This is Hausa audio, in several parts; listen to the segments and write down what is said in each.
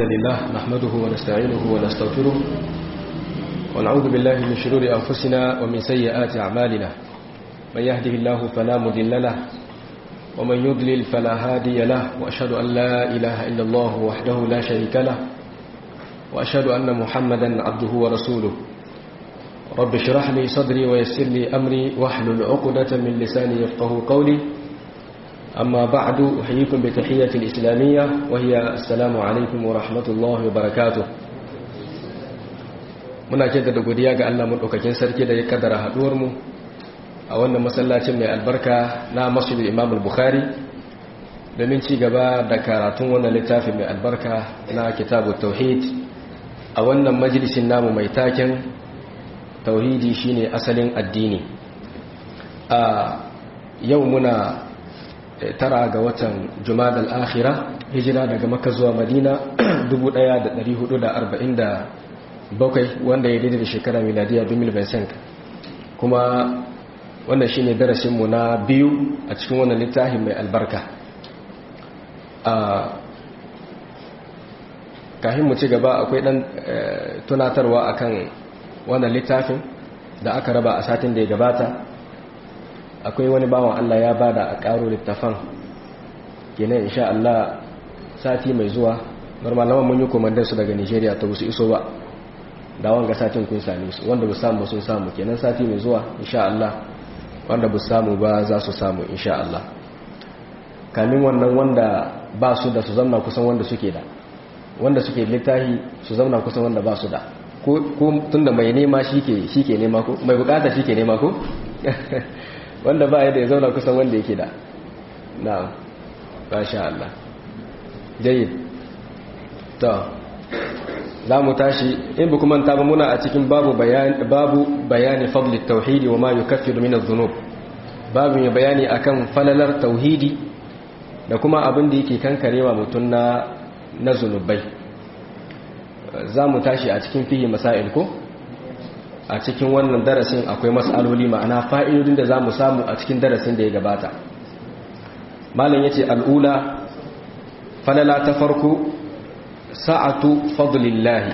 لله نحمده ونستعينه ونستغفره ونعوذ بالله من شرور أنفسنا ومن سيئات أعمالنا من يهده الله فلا مضل له ومن يضلل فلا هادي له وأشهد أن لا إله إلا الله وحده لا شريك له وأشهد أن محمدا عبده ورسوله رب اشرح لي صدري ويسر لي أمري واحلل عقدة من لساني يفقه قولي أما بعد أحييكم بتحية الإسلامية وهي السلام عليكم ورحمة الله وبركاته muna jaddada godiya ga Allah madaukakin sarki da ya kaddara haduwar mu a wannan masallacin mai albarka na Masjid Imam Bukhari domin ci gaba da karatun wannan littafin mai albarka na Kitabut Tauhid a wannan majalisin namu mai taken tauhidi shine asalin addini a yau muna tara ga watan jumadal akhira hijira daga makka zuwa madina 1447 wanda ya daidai da shekara miladiya 2025 kuma wannan shine darasinmu na biyu a cikin wannan littafin mai albarka a kahin mu ci gaba akwai dan tunatarwa akan wannan littafin da aka raba a satin da ya gabata akwai wani bawan Allah ya bada a ƙaro littafan kenan insha Allah sati mai zuwa normalawan mun yi komandar su daga Nigeria ta busu iso ba da wanga satin kun same su wanda bu samu sun samu kenan sati mai zuwa insha Allah wanda bu samu ba za su samu insha Allah kamin wannan wanda ba su da su zamna kusan wanda suke da wanda suke littafi su zamna kusan wanda ba su da ko tunda mai nema shi ke nema ko mai bukata shi ke nema ko wanda ba ya da ya zauna kusan wanda yake da na sha Allah jayyid to za mu tashi in bi kuma ta ba muna a cikin babu bayani babu bayani fadlit tauhidi wa ma yukaffiru min adh-dhunub babu mai bayani akan falalar tauhidi da kuma abin da yake kankarewa mutum na na zunubai za mu tashi a cikin fihi masail ko a cikin wannan darasin akwai mas'aloli ma'ana fa'idodin da za mu samu a cikin darasin da ya gabata malam ya ce al'ula falala ta farko sa'atu fadlillahi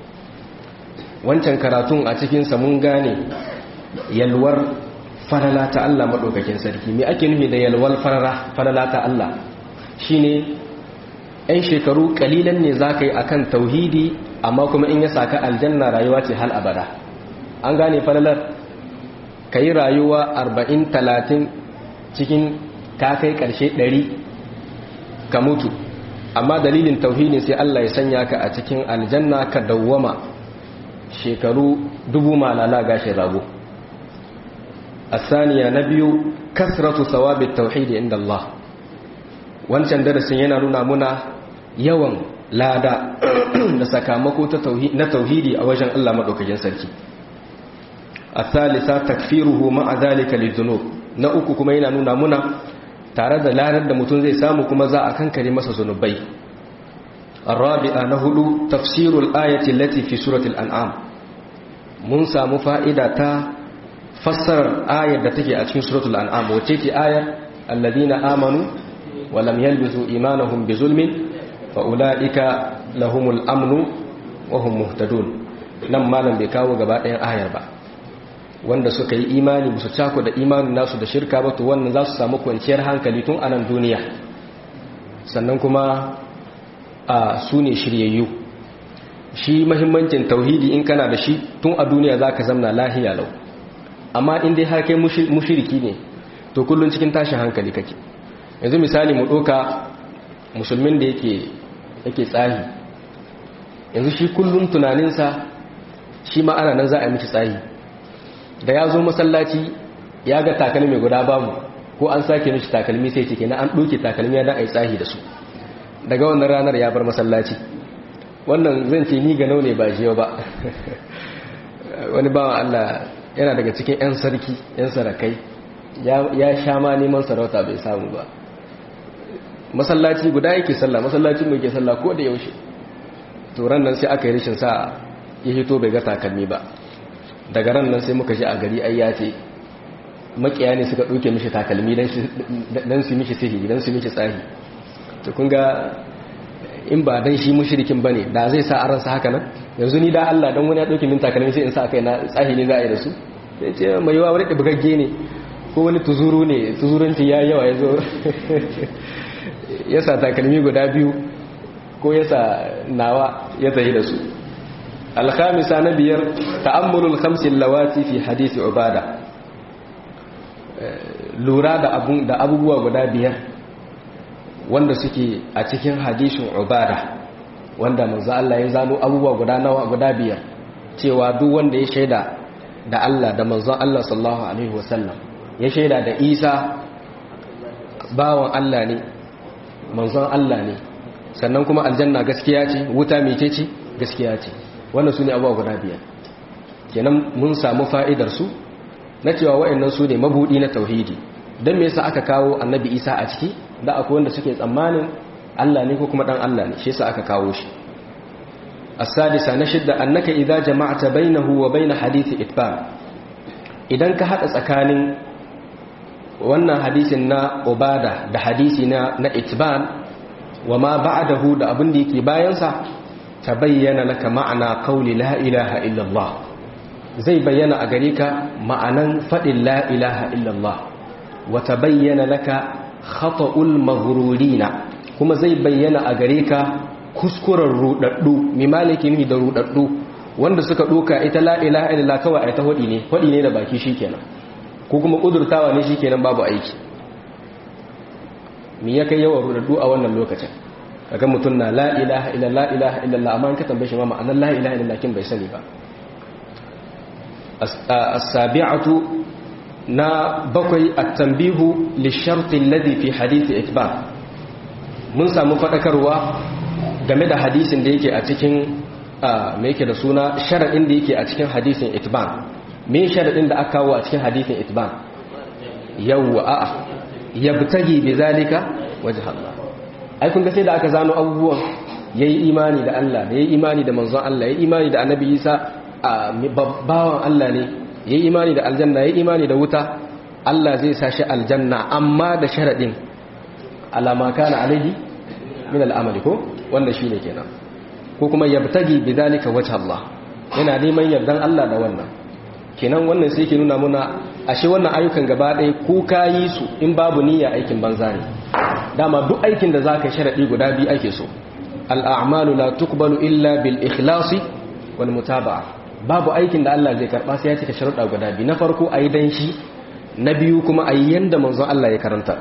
wancan karatun a cikinsa mun gane yalwar falala ta Allah maɗaukakin sarki me ake nufi da yalwar falala ta Allah shi ne ‘yan shekaru ƙalilan ne za ka yi a kan tauhidi amma kuma in ya saka aljanna rayuwa ce hal abada an gane falalar ka yi rayuwa arba'in talatin cikin ka kai ƙarshe ɗari ka mutu amma dalilin tauhidin sai Allah ya sanya ka a cikin aljanna ka dawwama shekaru dubu malala gashin rago asaniya na biyu kasratu sawabit tauhidi inda Allah wancan darasin yana nuna muna yawan lada da sakamako na tauhidi a wajen Allah maɗaukakin sarki الثالثة تكفيره مع ذلك للذنوب na uku kuma yana nuna muna tare da larar da mutum zai samu kuma za a kankare masa zunubai arabi'a na hudu tafsirul ayati allati fi suratul an'am mun samu fa'ida ta fassarar ayar da take a cikin suratul an'am wacce ce ayar alladhina amanu wa lam yalbisu imanahum bi zulmin fa ulaika lahumul amnu wa hum muhtadun nan malam bai kawo gaba ɗayan ayar ba wanda suka yi imani musu cako da imanin nasu da shirka ba to wannan za su samu kwanciyar hankali tun a nan duniya sannan kuma a su ne shiryayyu shi mahimmancin tauhidi in kana da shi tun a duniya za ka zamna lahiya lau amma in dai har kai mushiriki ne to kullum cikin tashin hankali kake yanzu misali mu ɗoka musulmin da yake yake tsahi yanzu shi kullum tunaninsa shi ma ana nan za a yi miki tsahi da ya zo masallaci ya ga takalmi guda babu ko an sake mishi takalmi sai ce kenan an ɗauke takalmi ya da a yi tsahi da su daga wannan ranar ya bar masallaci wannan zan ce ni ga ne ba jiyo ba wani bawan Allah yana daga cikin 'yan sarki 'yan sarakai ya sha ma neman sarauta bai samu ba masallaci guda yake sallah masallacin mai ke sallah ko da yaushe to ran nan sai aka yi rashin sa ya hito bai ga takalmi ba daga ran nan sai muka ji a gari ai ya ce makiya ne suka ɗauke mishi takalmi don su mishi sihiri don su mishi tsahi to kun ga in ba dan shi mushrikin bane da zai sa aransa haka nan yanzu ni da Allah dan wani ya dauki min takalmi sai in sa kai na tsahi ne za a yi da su sai ce mai yawa wani bugagge ne ko wani tuzuru ne tuzuranci ya yawa ya zo ya sa takalmi guda biyu ko ya sa nawa ya tsaye da su alhamisa na biyar ta'ammulul khamsin lawati fi hadisi ubada lura da abubuwa guda biyar wanda suke a cikin hadisin ubada wanda manzo Allah ya zano abubuwa guda nawa guda biyar cewa duk wanda ya shaida da Allah da manzon Allah sallallahu alaihi wasallam ya shaida da Isa bawan Allah ne manzon Allah ne sannan kuma aljanna gaskiya ce wuta mece ce gaskiya ce wannan su ne abubuwa guda biyar kenan mun samu fa'idar su na cewa wa'annan su ne mabudi na tauhidi don me yasa aka kawo annabi isa a ciki da akwai wanda suke tsammanin Allah ne ko kuma dan Allah ne shi yasa aka kawo shi as-sadisa na shidda annaka idza jama'ta bainahu wa bain hadithi itban idan ka hada tsakanin wannan hadisin na ubada da hadisi na na itban wa ma ba'dahu da abin da yake bayan sa tabayyana laka ma'ana qawli la ilaha illa Allah zai bayyana a gare ka ma'anan fadin la ilaha illa Allah wa tabayyana laka khata'ul maghrurina kuma zai bayyana a gare ka kuskuren rudaddu mi maliki ni da rudaddu wanda suka doka ita la ilaha illallah kawai ai ta hodi ne hodi ne da baki shikenan ko kuma kudurtawa ne shikenan babu aiki mi ya kai yawan rudaddu a wannan lokacin kaga mutun na la ilaha illallah ilaha illallah amma ka tambaye shi ma ma'anar la ilaha illallah kin bai sani ba as-sabi'atu na bakwai at-tanbihu lish-shart alladhi fi hadith itba mun samu fadakarwa game da hadisin da yake a cikin me yake da suna sharadin da yake a cikin hadisin itban me sharadin da aka kawo a cikin hadisin itban yawwa a'a yabtagi bizalika wajh Allah ai kun ga sai da aka zano abubuwan yayi imani da Allah yayi imani da manzon Allah yayi imani da annabi Isa bawan Allah ne yayi imani da aljanna yayi imani da wuta Allah zai sa shi aljanna amma da sharadin alama kana alaihi min al'amali ko wanda shine kenan ko kuma yabtagi bidalika wajh Allah yana neman yardan Allah da wannan kenan wannan sai ke nuna muna ashe wannan ayyukan gaba ɗaya ko kayi su in babu niyya aikin banza ne dama duk aikin da zaka sharadi guda biyu ake so al'amalu la tuqbalu illa bil ikhlasi wal mutaba'a babu aikin da Allah zai karba sai ya cika sharuɗa guda biyu na farko ayi dan shi na biyu kuma ayi yanda manzon Allah ya karanta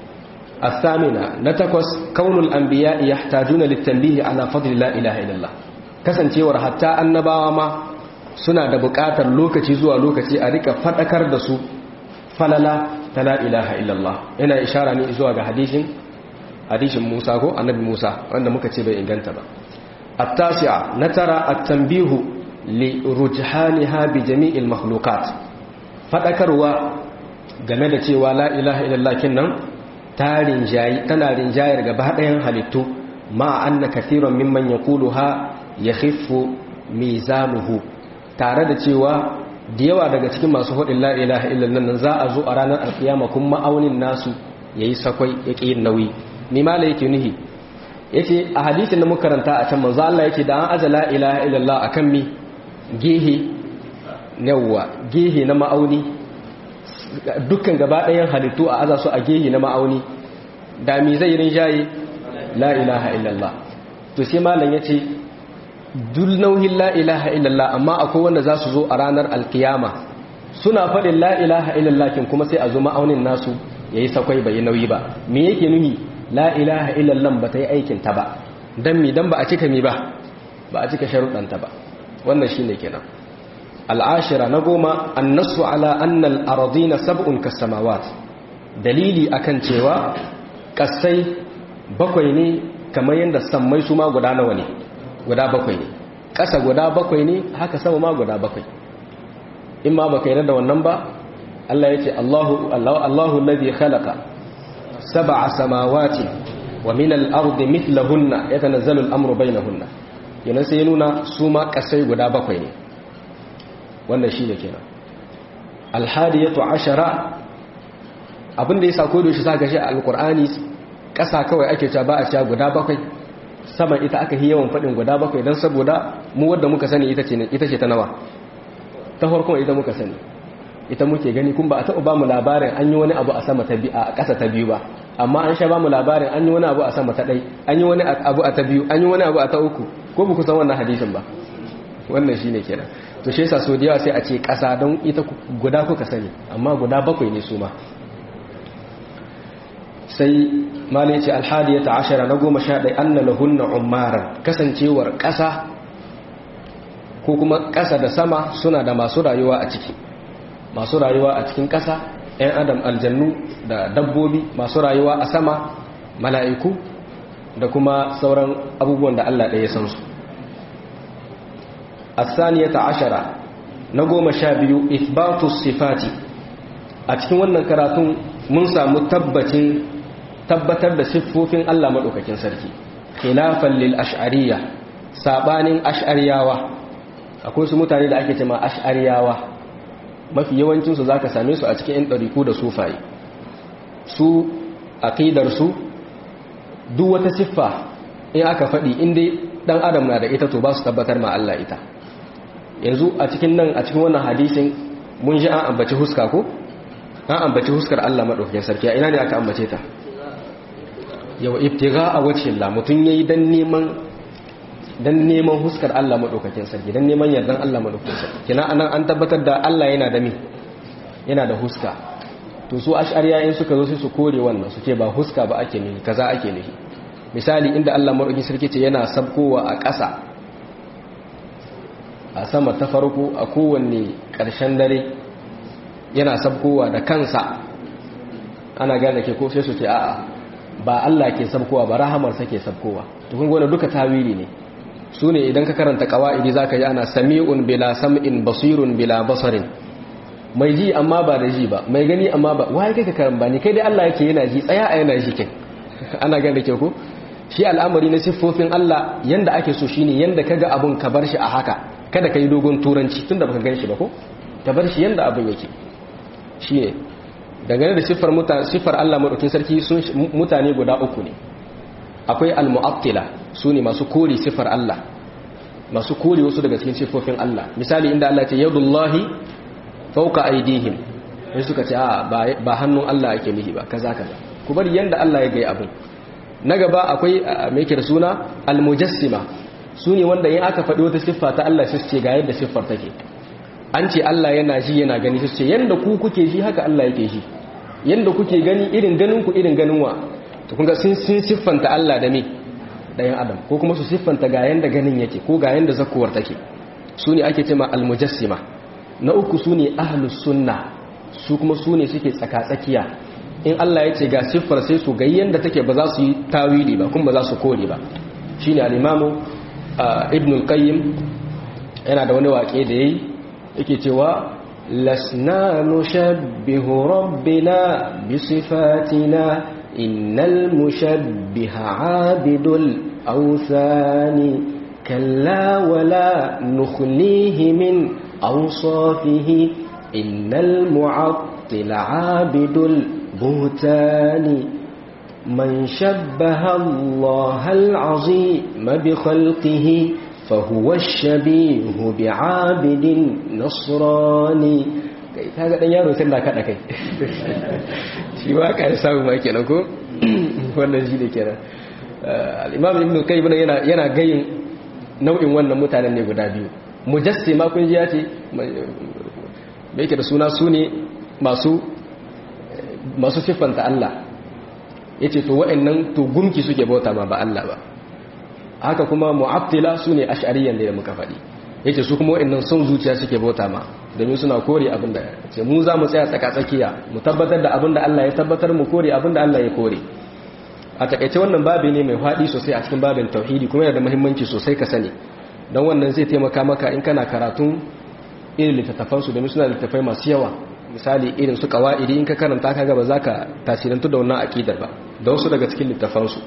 الثامنة نتكوس كون الأنبياء يحتاجون للتنبيه على فضل لا إله إلا الله kasancewar hatta annabawa ma suna da buƙatar lokaci zuwa lokaci a rika faɗakar da su falala ta la ilaha illallah ina ishara ne zuwa ga hadisin hadisin Musa ko annabi Musa wanda muka ce bai inganta ba at-tasi'a natara at-tanbihu li rujhaniha bi jami'il makhluqat faɗakarwa game da cewa la ilaha illallah kinnan tana rinjayar gaba ɗayan halittu ma anna kathiran mimman yaquluha yakhiffu mizanuhu tare da cewa da yawa daga cikin masu hudin la ilaha illallah nan za a zo a ranar alkiyama kun ma'aunin nasu yayi sakwai yake yin nauyi ni ma yake nuhi yace a hadisin da muka karanta a can manzo Allah yake da an aza la ilaha illallah akan mi gehe yawa gehe na ma'auni dukkan gaba ɗayan halittu a aza su a gehe na ma'auni da mi zai rinjaye la ilaha illallah to sai malam ya ce dul nauyin la ilaha illallah amma akwai wanda za su zo a ranar alkiyama suna faɗin la ilaha illallah kin kuma sai a zo ma'aunin nasu ya yi sakwai bai nauyi ba me yake nuni la ilaha illallah ba ta yi aikin ta ba don mi don ba a cika mi ba ba a cika sharuɗanta ba wannan shine kenan al'ashira na goma annasu ala annal aradina sab'un kasamawat dalili akan cewa kasai bakwai ne kamar yadda sammai su ma guda nawa ne guda bakwai ne ƙasa guda bakwai ne haka sama ma guda bakwai in ma baka yarda da wannan ba Allah ya ce Allahu Allahu alladhi khalaqa sab'a samawati wa min al-ardi mithlahunna yatanazzalu al-amru bainahunna yana sai nuna su ma kasai guda bakwai ne wannan shi ne kenan alhadiyatu ashara abinda ya sako da shi sa gashi alkur'ani ƙasa kawai ake cewa ba a cewa guda bakwai saman ita aka yi yawan faɗin guda bakwai don saboda mu wadda muka sani ita ce ta nawa ta farkon ita muka sani ita muke gani kun ba a taɓa ba mu labarin an yi wani abu a sama ta biyu a ƙasa ta biyu ba amma an sha ba mu labarin an yi wani abu a sama ta ɗai an yi wani abu a ta biyu an yi wani abu a ta uku ko ba ku san wannan hadisin ba wannan shi ne kenan to shi yasa so da yawa sai a ce ƙasa don ita guda kuka sani amma guda bakwai ne su ma sai malai ce alhadiyata ashara na goma sha ɗai an na lahunna umaran kasancewar ƙasa ko kuma ƙasa da sama suna da masu rayuwa a ciki masu rayuwa a cikin ƙasa 'yan adam aljannu da dabbobi masu rayuwa a sama mala'iku da kuma sauran abubuwan da Allah ɗaya san su asaniyata ashara na goma sha biyu ithbatus sifati a cikin wannan karatun mun samu tabbacin tabbatar da siffofin Allah maɗaukakin sarki khilafan lil ash'ariyya sabanin ash'ariyawa akwai su mutane da ake cewa ash'ariyawa mafi yawancin su zaka same su a cikin yan ɗariku da sufaye su aqidar su duk wata siffa in aka faɗi in dai dan adam na da ita to ba su tabbatar ma Allah ita yanzu a cikin nan a cikin wannan hadisin mun ji an ambaci huska ko an ambaci huskar Allah maɗaukakin sarki a ina ne aka ambace ta yau ibtiga a wacce Allah mutum yayi dan neman dan neman huskar Allah madaukakin sarki dan neman yardan Allah madaukakin sarki kina anan an tabbatar da Allah yana da mi yana da huska to su ash'ariya in suka zo sai su kore wannan su ce ba huska ba ake nufi kaza ake nufi misali inda Allah madaukakin sarki ce yana sabkowa a ƙasa a sama ta farko a kowanne ƙarshen dare yana sabkowa da kansa ana gane ke ko sai su ce a'a ba Allah ke sabkowa ba rahamarsa ke sabkowa to kun gona duka tawili ne su ne idan ka karanta qawaidi zaka yi ana sami'un bila sam'in basirun bila basarin mai ji amma ba da ji ba mai gani amma ba wai kai ka karamba ni kai dai Allah yake yana ji tsaya a yana ji kin ana gane ke ko shi al'amari na siffofin Allah yanda ake so shine yanda kaga abun ka bar shi a haka kada kai dogon turanci tunda baka gan shi ba ko ka bar shi yanda abun yake shine dangane da siffar siffar Allah madaukin sarki sun mutane guda uku ne akwai al-mu'attila sune masu kore siffar Allah masu kore wasu daga cikin siffofin Allah misali inda Allah ya ce yadullahi fawqa aydihim sai suka ce a ba hannun Allah yake nihi ba kaza kaza ku bari yanda Allah ya ga abin na gaba akwai mai kira suna al-mujassima sune wanda in aka faɗi wata siffa ta Allah sai su ce ga yadda siffar take an ce Allah yana ji yana gani sai su ce yanda ku kuke ji haka Allah yake ji yanda kuke gani irin ganin ku irin ganin wa to kun ga sun sun siffanta Allah da me ɗayan adam ko kuma su siffanta ga yanda ganin yake ko ga yanda zakuwar take su ne ake cewa almujassima na uku su ne ahlus sunna su kuma su ne suke tsaka-tsakiya in Allah ya ce ga siffar sai su ga yanda take ba za su yi tawili ba kuma ba za su kore ba shine al-imamu ibn al-qayyim yana da wani waƙe da yayi yake cewa lasna nushabbihu rabbina bi sifatina innal mushabbiha abidul awthani kalla wala nukhlihi min awsafihi innal mu'attil abidul buhtani من شبه الله العظيم بخلقه فهو الشبيه بعابد نصراني kaga dan yaro sai da kada kai shi ba ka samu ma kenan ko wannan shi ne kenan al-imam ibn qayyim yana yana gayin nau'in wannan mutanen ne guda biyu mujassima kun ji ya ce me yake da suna su ne masu masu siffanta Allah yace to wa'annan to gumki suke bauta ma ba Allah ba haka kuma mu'attila sune ash'ariyan da muka faɗi yace su kuma wa'annan son zuciya suke bauta ma domin suna kore abinda ce mu za mu tsaya tsaka tsakiya mu tabbatar da abinda Allah ya tabbatar mu kore abinda Allah ya kore a takaice wannan babi ne mai faɗi sosai a cikin babin tauhidi kuma yana da muhimmanci sosai ka sani don wannan zai taimaka maka in kana karatun irin littattafansu domin suna littattafai masu yawa misali irin su kawa'idi in ka karanta kaga ba za ka tasirantu da wannan akidar ba da wasu daga cikin littafansu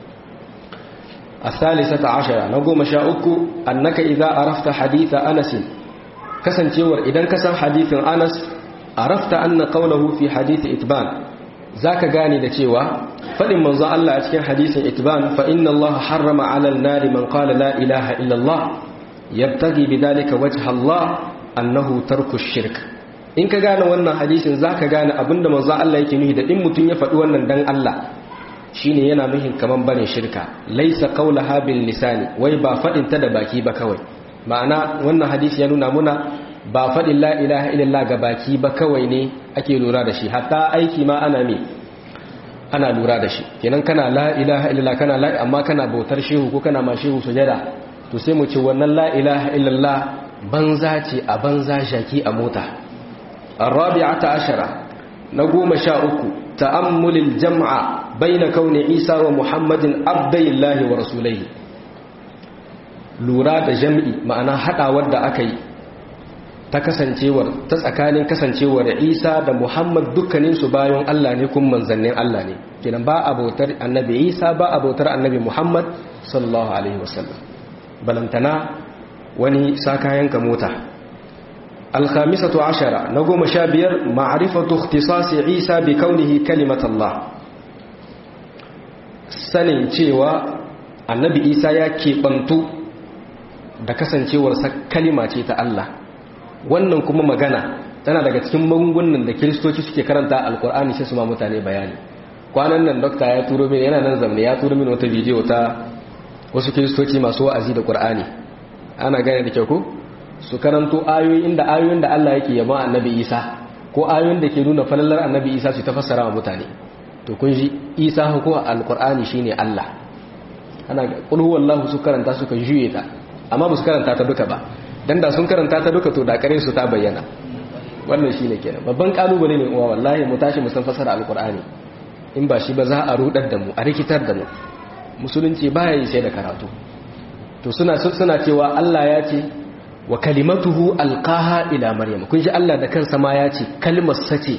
الثالثة عشرة نقوم شاءك أنك إذا عرفت حديث أنس كسن تيور إذا كسن حديث أنس عرفت أن قوله في حديث إتبان zaka gane da cewa fadin manzo Allah a cikin hadisin itban fa inna Allah harrama 'ala an-nari man qala la ilaha illa Allah yabtaghi bidhalika wajha Allah annahu tarku shirk in ka gane wannan hadisin zaka gane abinda manzo Allah yake nufi da in mutun ya faɗi wannan dan Allah shine yana nufin kaman bane shirka laysa qawlaha bil lisani wai ba fadin ta da baki ba kawai ma'ana wannan hadisi ya nuna muna ba fadin la ilaha illallah ga baki ba kawai ne ake lura da shi hatta aiki ma ana me ana lura da shi kenan kana la ilaha illallah kana la amma kana bautar shehu ko kana ma shehu sujada to sai mu ce wannan la ilaha illallah banza ce a banza shaki a mota arabi'ata ashara na goma sha uku ta'ammulil jam'a baina kauni isa wa muhammadin abdallahi wa rasulaihi lura da jam'i ma'ana hadawar da aka yi ta kasancewar ta tsakanin kasancewar isa da muhammad dukkaninsu bayan allah ne kun manzannin allah ne kenan ba abotar annabi isa ba abotar annabi muhammad sallallahu alaihi wasallam balantana wani sakayenka mota alkhamisatu ashara na goma sha biyar ma'arifatu ikhtisasi isa bi kaunihi kalimat Allah sanin cewa annabi isa ya keɓantu da kasancewarsa kalima ce ta Allah wannan kuma magana tana daga cikin magungunan da kiristoci suke karanta alkur'ani sai su ma mutane bayani kwanan nan dokta ya turo mini yana nan zamne ya turo mini wata bidiyo ta wasu kiristoci masu wa'azi da qur'ani ana gane da kyau ko su karanto ayoyin da ayoyin da Allah yake yaba annabi Isa ko ayoyin da ke nuna falalar annabi Isa su tafassara wa mutane to kun ji Isa ko alqur'ani shine Allah ana qul huwallahu su karanta suka juye ta amma ba su karanta ta duka ba dan da sun karanta ta duka to da kare su ta bayyana wannan shine kenan babban kalubale ne uwa wallahi mu tashi mu san fasara alqur'ani in ba shi ba za a rudar da mu a rikitar da mu musulunci baya yi sai da karatu to suna suna cewa Allah ya ce wa kalimatuhu alqaha ila maryam kun ji Allah da kansa ma ya ce kalmar sace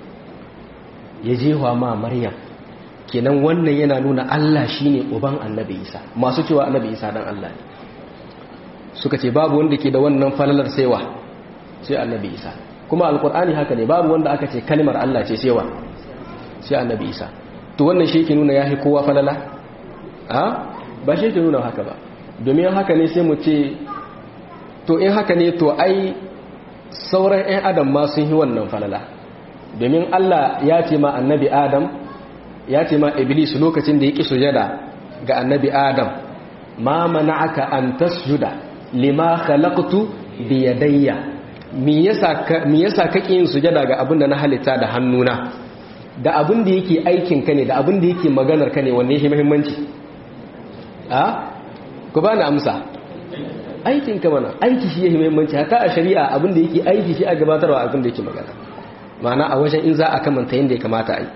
ya jewa ma maryam kenan wannan yana nuna Allah shine uban annabi Isa masu cewa annabi Isa dan Allah ne suka ce babu wanda ke da wannan falalar saiwa sai annabi Isa kuma alqur'ani haka ne babu wanda aka ce kalmar Allah ce saiwa sai annabi Isa to wannan shi ke nuna yahi kowa falala a ba shi ke nuna haka ba domin haka ne sai mu ce to in haka ne to ai sauran 'yan adam ma sun yi wannan falala domin Allah ya ce ma annabi adam ya ce ma iblis lokacin da ya ƙi sujada ga annabi adam ma mana'aka an tasjuda lima khalaqtu bi yadayya me yasa ka me yasa kake yin sujada ga abin da na halitta da hannuna da abin da yake aikin ka ne da abin da yake maganar ka ne wanne yake muhimmanci a ku ba na amsa aikin ka mana aiki shi yake muhimmanci haka a shari'a abin da yake aiki shi a gabatarwa abin da yake magana ma'ana a wajen in za a kamanta yadda ya kamata a yi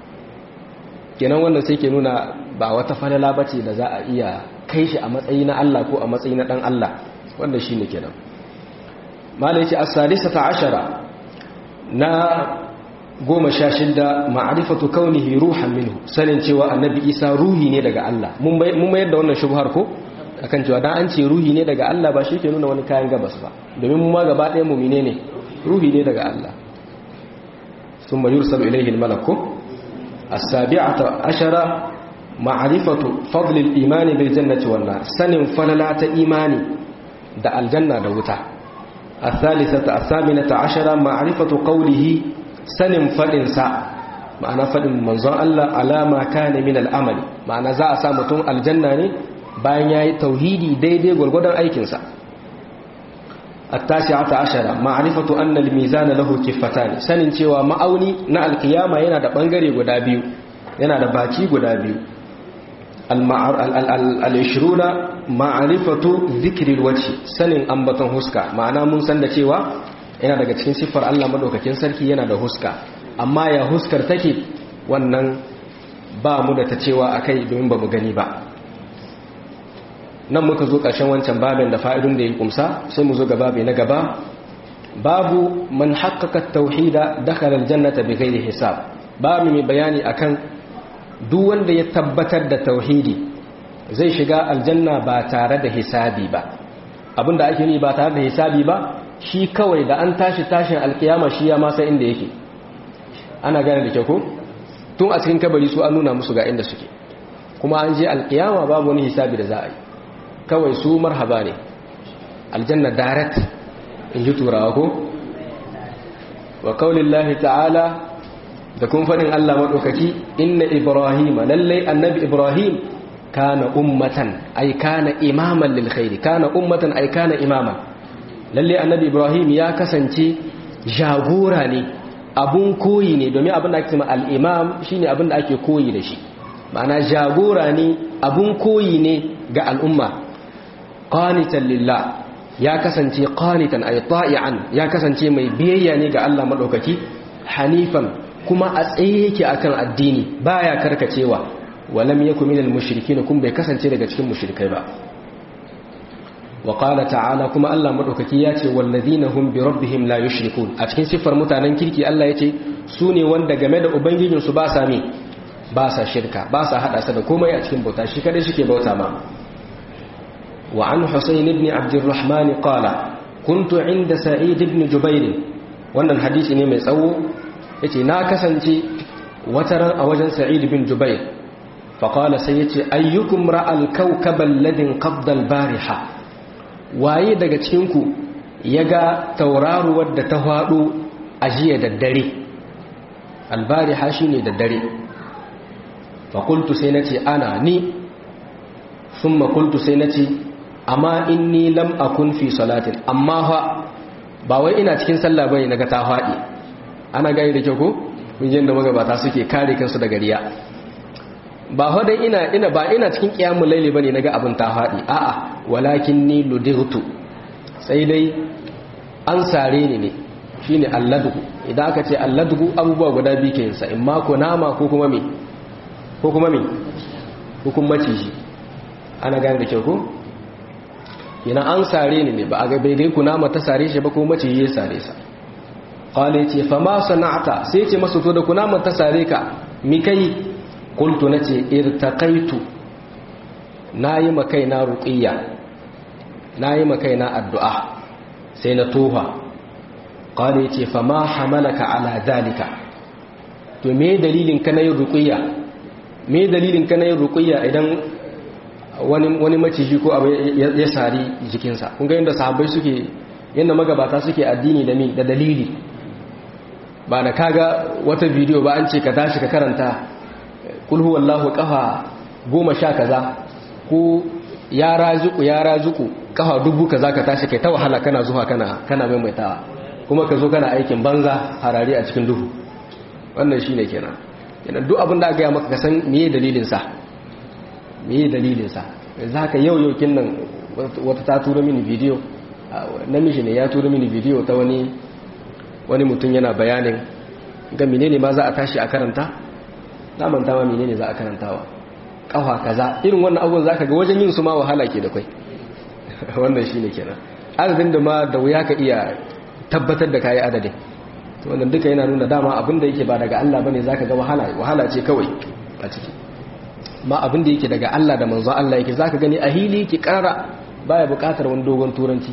kenan wannan sai ke nuna ba wata falala ba ce da za a iya kai shi a matsayi na Allah ko a matsayi na ɗan Allah wanda shi ne kenan mala ya ce a sadisa ta ashara na goma sha shida ma'arifatu kaunihi ruhan minhu sanin cewa annabi isa ruhi ne daga Allah mun mayar da wannan shubhar ko akan cewa dan an ce ruhi ne daga Allah ba shi ke nuna wani kayan gabas ba domin mu ma gaba ɗaya mu ne ruhi ne daga Allah ثم يرسل إليه الملك السابعة عشرة معرفة فضل الإيمان بالجنة والنار سن فللات إيماني دا الجنة دوتا الثالثة الثامنة عشرة معرفة قوله سن فلنسا معنى فلن منظر الله على ما كان من الأمل معنى زاء سامتون الجنة bayan ya yi tauhidi daidai gwargwadon aikinsa التاسعة عشرة معرفة أن الميزان له كفتان سنن cewa ma'auni na alkiyama yana da bangare guda biyu yana da baci guda biyu al-ishruna ma'rifatu dhikril wajhi sanin ambaton huska ma'ana mun san da cewa yana daga cikin siffar Allah madaukakin sarki yana da huska amma ya huskar take wannan ba mu da ta cewa akai domin ba mu gani ba nan muka zo ƙarshen wancan babin da fa'idun da ya kumsa sai mu zo ga babi na gaba babu man haƙaƙa tauhida dakhala aljannata bi ghairi hisab babu mai bayani akan duk wanda ya tabbatar da tauhidi zai shiga aljanna ba tare da hisabi ba abinda ake ni ba tare da hisabi ba shi kawai da an tashi tashin alkiyama shi ya masa inda yake ana gane da kyau ko tun a cikin kabari su an nuna musu ga inda suke kuma an je alkiyama babu wani hisabi da za a yi kawai su marhaba ne aljanna direct in ji turawa ko wa kaulillahi ta'ala da kun faɗin Allah maɗaukaki inna ibrahima lallai annabi ibrahim kana ummatan ay kana imaman lil khairi kana ummatan ay kana imaman lallai annabi ibrahim ya kasance jagora ne abun koyi ne domin abin da ake cewa al-imam shine abin da ake koyi da shi ma'ana jagora ne abun koyi ne ga al'umma qanitan lillah ya kasance qanitan ay ta'ian ya kasance mai biyayya ne ga Allah madaukaki hanifan kuma a tsaye yake akan addini baya karkacewa walam yakun minal mushrikin kun bai kasance daga cikin mushrikai ba wa qala ta'ala kuma Allah madaukaki ya ce wallazina hum bi rabbihim la yushrikun a cikin sifar mutanen kirki Allah ya ce su ne wanda game da ubangijin su ba sa mi ba sa shirka ba sa hada sa da komai a cikin bauta shi kadai shike bauta ma wa an husayn ibn abdurrahman qala kuntu inda sa'id ibn jubair wannan hadisi ne mai tsawo yace na kasance wataran a wajen sa'id ibn jubair fa qala sai yace ayyukum ra'al kawkaba alladhi qabda al-bariha waye daga cikin ku yaga tauraruwar da ta hado a jiya da dare al-bariha shine da dare fa qultu sai nace ana ni thumma qultu sai nace amma inni lam akun fi salatin amma fa ba wai ina cikin sallah bane naga ta fadi ana gani da kyau ko mun da magabata suke kare kansu daga riya ba fa dai ina ina ba ina cikin qiyamul layli bane naga abin ta fadi a'a walakin ni ludirtu sai dai an sare ni ne shine alladu idan aka ce alladu abubuwa guda biyu ke yinsa in ma ko nama ko kuma me ko kuma me ko kuma maciji ana gani da kyau ko yana an sare ni ne ba a gabe dai kunama ta sare shi ba ko mace ya sare sa qala ce fa ma sana'ata sai ce masa to da kunama ta sare ka mi kai qultu nace irtaqaitu nayi makai na ruqiyya nayi makai na addu'a sai na tofa qala ce fa ma hamalaka ala dalika to me dalilin ka na yin ruqiyya me dalilin ka na yin ruqiyya idan wani maciji ko abu ya sari jikinsa kun ga yadda sahabbai suke yadda magabata suke addini da mi da dalili ba da kaga wata bidiyo ba an ce ka tashi ka karanta kulhu wallahu kafa goma sha kaza ko ya razuku ya razuku kafa dubu kaza ka tashi kai ta wahala kana zuwa kana kana maimaitawa kuma ka zo kana aikin banza harare a cikin duhu wannan shine kenan kenan duk abin da aka gaya maka ka san meye dalilin sa me dalilinsa za ka yau yau nan wata ta tura mini bidiyo namiji ne ya tura mini bidiyo ta wani wani mutum yana bayanin ga menene ma za a tashi a karanta na manta ma menene za a karantawa kafa kaza irin wannan abubuwan za ka ga wajen yin su ma wahala ke da kwai wannan shine kenan adadin da ma da wuya ka iya tabbatar da kayi adadin wannan duka yana nuna dama abin da yake ba daga Allah bane zaka ga wahala wahala ce kawai a ciki ma abin da yake daga Allah da manzo Allah yake zaka gani a hili yake karara baya bukatar wani dogon turanci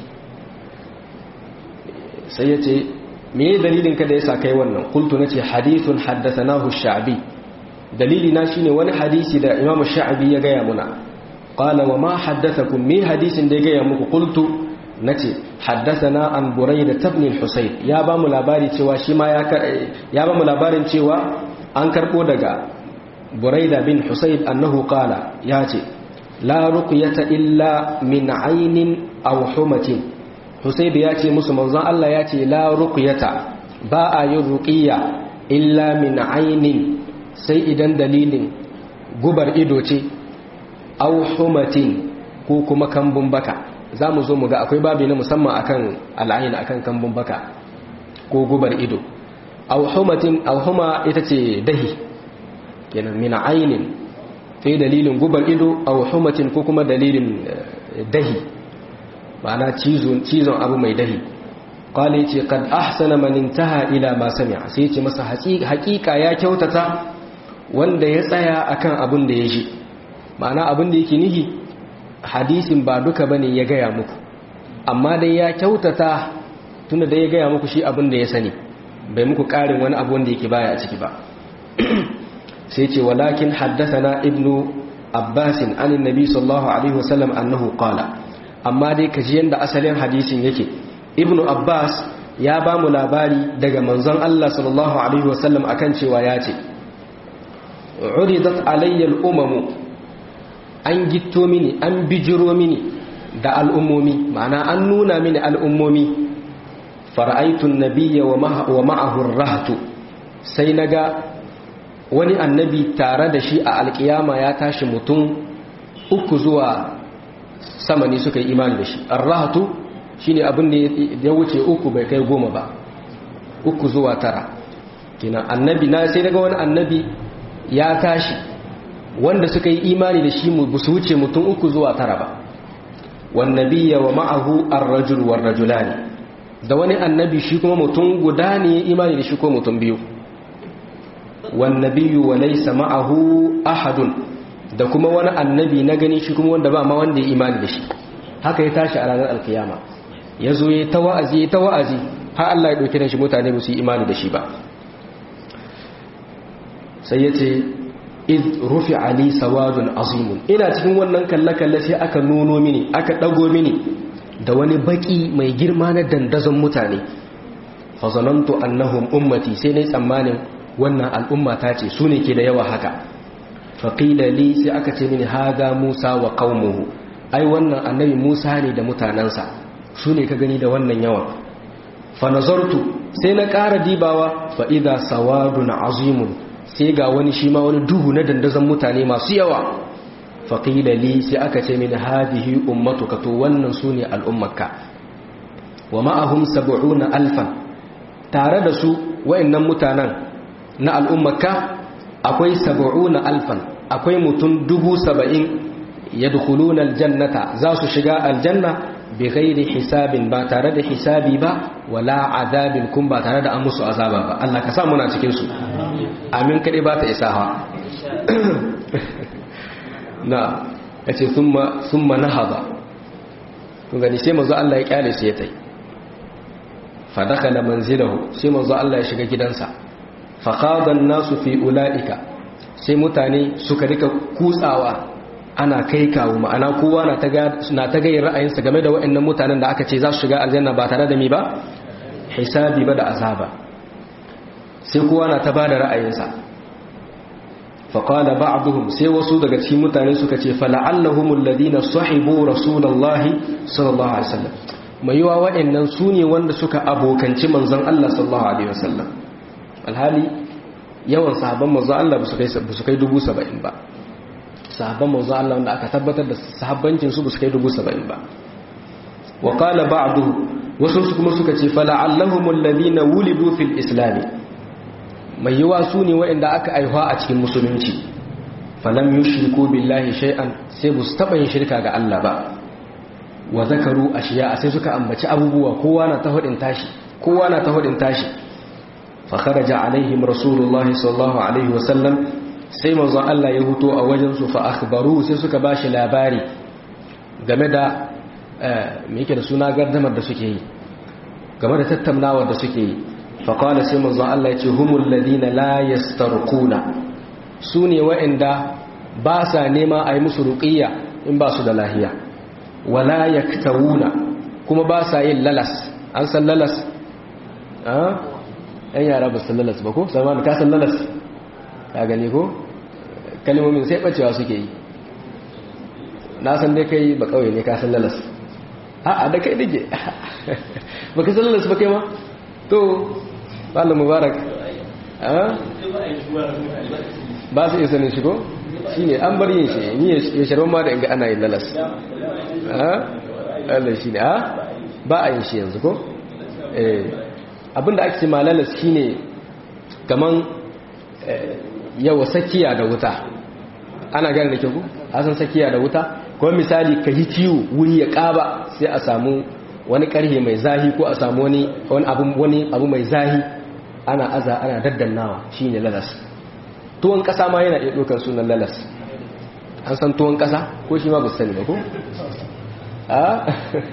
sai yace me dalilin ka da yasa kai wannan qultu nace hadithun haddathanahu ash-sha'bi dalili na shine wani hadisi da Imam ash-sha'bi ya gaya muna qala wa ma haddathakum me hadisin da ya gaya muku qultu nace haddathana an burayda ibn al-husayn ya ba mu labari cewa shi ma ya ya ba mu labarin cewa an karbo daga buraida bin husayd annahu qala yace la ruqyata illa min aynin aw humatin husayd yace musu manzon Allah yace la ruqyata ba a yin ruqiyya illa min aynin sai idan dalilin gubar ido ce aw humatin ko kuma kambun baka zamu zo mu ga akwai babi na musamman akan al'ayin akan kambun baka ko gubar ido aw humatin aw huma ita ce dahi kenan min ainin sai dalilin gubar ido aw humatin ko kuma dalilin dahi ma'ana cizon cizon abu mai dahi qala yace kad ahsana man intaha ila ma sami'a sai yace masa haƙiƙa ya kyautata wanda ya tsaya akan abin da ya ji ma'ana abin da yake nihi hadisin ba duka bane ya gaya muku amma dai ya kyautata tunda da ya gaya muku shi abin da ya sani bai muku ƙarin wani abu wanda yake baya a ciki ba sai ce walakin haddathana ibnu abbasin an annabi sallallahu alaihi wasallam annahu qala amma dai kaji yanda asalin hadisin yake ibnu abbas ya ba mu labari daga manzon Allah sallallahu alaihi wasallam akan cewa ya ce uridat alayya al-umamu an gitto mini an bijiro mini da al'ummomi ma'ana an nuna mini al'ummomi fara'aitun nabiyya wa ma'ahur rahatu sai na ga wani annabi tare da shi a alkiyama ya tashi mutum uku zuwa sama ne suka yi imani da shi arrahatu shi ne abin da ya wuce uku bai kai goma ba uku zuwa tara kina annabi na sai daga wani annabi ya tashi wanda suka yi imani da shi ba su wuce mutum uku zuwa tara ba wannabiyya wa ma'ahu ar-rajul war-rajulani da wani annabi shi kuma mutum guda ne imani da shi ko mutum biyu wannabiyyu wa laysa ma'ahu ahadun da kuma wani annabi na gani shi kuma wanda ba ma wanda ya imani da shi haka ya tashi a ranar alkiyama ya zo ya ta wa'azi ya ta wa'azi har Allah ya ɗauki da shi mutane ba su yi imani da shi ba sai ya ce id rufi ali sawadun azimun ina cikin wannan kalle-kalle sai aka nuno mini aka ɗago mini da wani baki mai girma na dandazon mutane fazanantu annahum ummati sai na tsammanin wannan al'umma ta ce su ne ke da yawa haka faƙila li sai aka ce mini haga musa wa qaumuhu ai wannan annabi musa ne da mutanensa su ne ka gani da wannan yawan fa nazartu sai na ƙara dibawa fa idza sawadun azimun sai ga wani shi ma wani duhu na dandazon mutane masu yawa faƙila li sai aka ce mini hadihi ummatuka to wannan su ne al'ummarka wa ma'ahum sab'una alfan tare da su wayannan mutanen na al'ummarka akwai sab'una alfan akwai mutum dubu saba'in yadkhuluna aljannata za su shiga aljanna bi ghairi hisabin ba tare da hisabi ba wala azabin kun ba tare da an musu azaba ba Allah ka sa muna cikin su amin kade ba ta isawa na yace thumma thumma nahada kun gani sai manzo Allah ya kyale su ya tai fa dakala manzilahu sai manzo Allah ya shiga gidansa fa khada an-nasu fi ulaika sai mutane suka rika kutsawa ana kai kawo ma'ana kowa na ta gayin ra'ayinsa game da waɗannan mutanen da aka ce za su shiga aljanna ba tare da mi ba hisabi ba da azaba sai kowa na ta ba da ra'ayinsa faƙala ba'aduhum sai wasu daga cikin mutane suka ce fala'allahumul ladina sahibu rasulullahi sallallahu alaihi wasallam mai yiwa waɗannan su ne wanda suka abokanci manzon Allah sallallahu alaihi wasallam alhali yawan sahabban manzon Allah ba su kai dubu saba'in ba sahabban manzo Allah wanda aka tabbatar da sahabbancin su ba su kai dubu saba'in ba wa qala ba'du wasu su kuma suka ce fala'allahum alladhina wulidu fil islam mai yawa su ne waɗanda aka aihuwa a cikin musulunci falam yushriku billahi shay'an sai bu taba yin shirka ga Allah ba wa zakaru ashiya sai suka ambaci abubuwa kowa na ta hudin tashi kowa na ta hudin tashi fa kharaja alaihim rasulullahi sallallahu alaihi wa sallam sai manzon Allah ya huto a wajensu fa akhbaru sai suka bashi labari game da me yake da suna gardamar da suke yi game da tattaunawar da suke yi fa qala sai manzon Allah ya ce humul ladina la yastarquna sune wa'anda ba sa nema a yi musu ruqiyya in ba su da lahiya wala yaktawuna kuma ba sa yin lalas an san lalas ah yan yara ba san lalas ba ko sama ka san lalas ka gani ko kalmomin sai bacewa suke yi na san dai kai ba kawai ne ka san lalas a da kai dige ba ka san lalas ba kai ma to malam mubarak ba su iya sanin shi ko shi ne an bar yin shi ni ya sharban ma da inga ana yin lalas Allah shi ne ha ba a yin shi yanzu ko abinda ake ce ma lalas shi ne kaman yawa sakiya da wuta ana gane da kyau a san sakiya da wuta kuma misali ka yi ciwo wuri ya ƙaba sai a samu wani ƙarhe mai zahi ko a samu wani abu mai zahi ana aza ana daddannawa shi ne lalas tuwon ƙasa ma yana iya ɗaukar sunan lalas an san tuwon ƙasa ko shi ma ba sani ba ko? a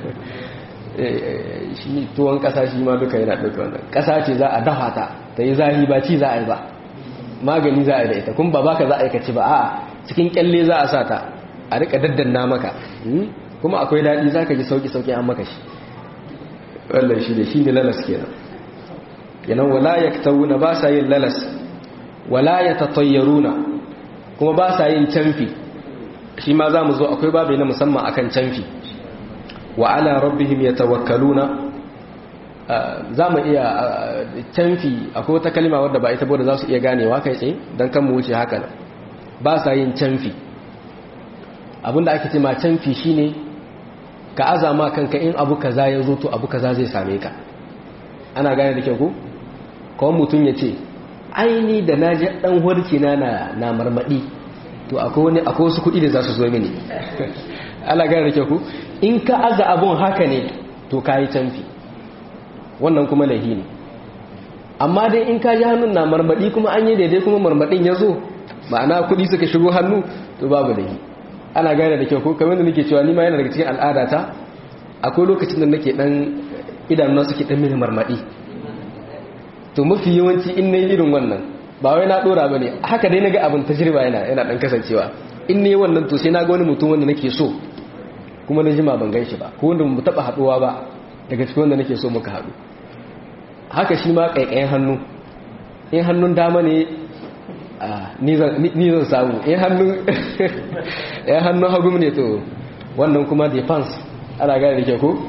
shi tuwon ƙasa shi ma duka yana ɗaukar wannan ƙasa ce za a dafa ta ta yi zahi ba ci za a yi ba magani za a da ita kuma ba baka za a aikace ba a cikin kyalle za a sa ta a rika daddanna maka kuma akwai daɗi za ka ji sauki-sauki an maka shi wallan shi ne shi ne lalas kenan yanan wala ya tauna ba sa yin lalas wala ya tatayyaruna kuma ba sa yin canfi shi ma za mu zo akwai babu na musamman akan canfi wa ala rabbihim yatawakkaluna za mu iya canfi akwai wata kalima wadda ba ita bude za su iya ganewa kai tsaye don kan mu wuce haka nan ba sa yin canfi abinda ake ce ma canfi shine ka azama kanka in abu kaza ya zo to abu kaza zai same ka ana gane da kyau ko kawai mutum ya ce aini da na ji dan hurki na na marmadi to akwai wani akwai wasu kuɗi da za su zo mini ana gane da kyau ko in ka aza abun haka ne to ka yi canfi wannan kuma lahi ne amma dai in ka ji hannun na marmadi kuma an yi daidai kuma marmadin ya zo ma'ana kuɗi suka shigo hannu to babu lahi ana gane da kyau ko kamar da nake cewa ni ma yana daga cikin al'adata akwai lokacin da nake dan idanun suke dan mini marmadi to mafi yawanci in nayi irin wannan ba wai na dora bane haka dai naga abin tajriba yana yana dan kasancewa in nayi wannan to sai naga wani mutum wanda nake so kuma na jima ban ganshi ba ko wanda mu taba haduwa ba daga cikin wanda nake so muka hadu haka shi ma kaikayen hannu in hannun dama ne ni zan samu in hannun hagu ne to wannan kuma defense ana gane da ke ku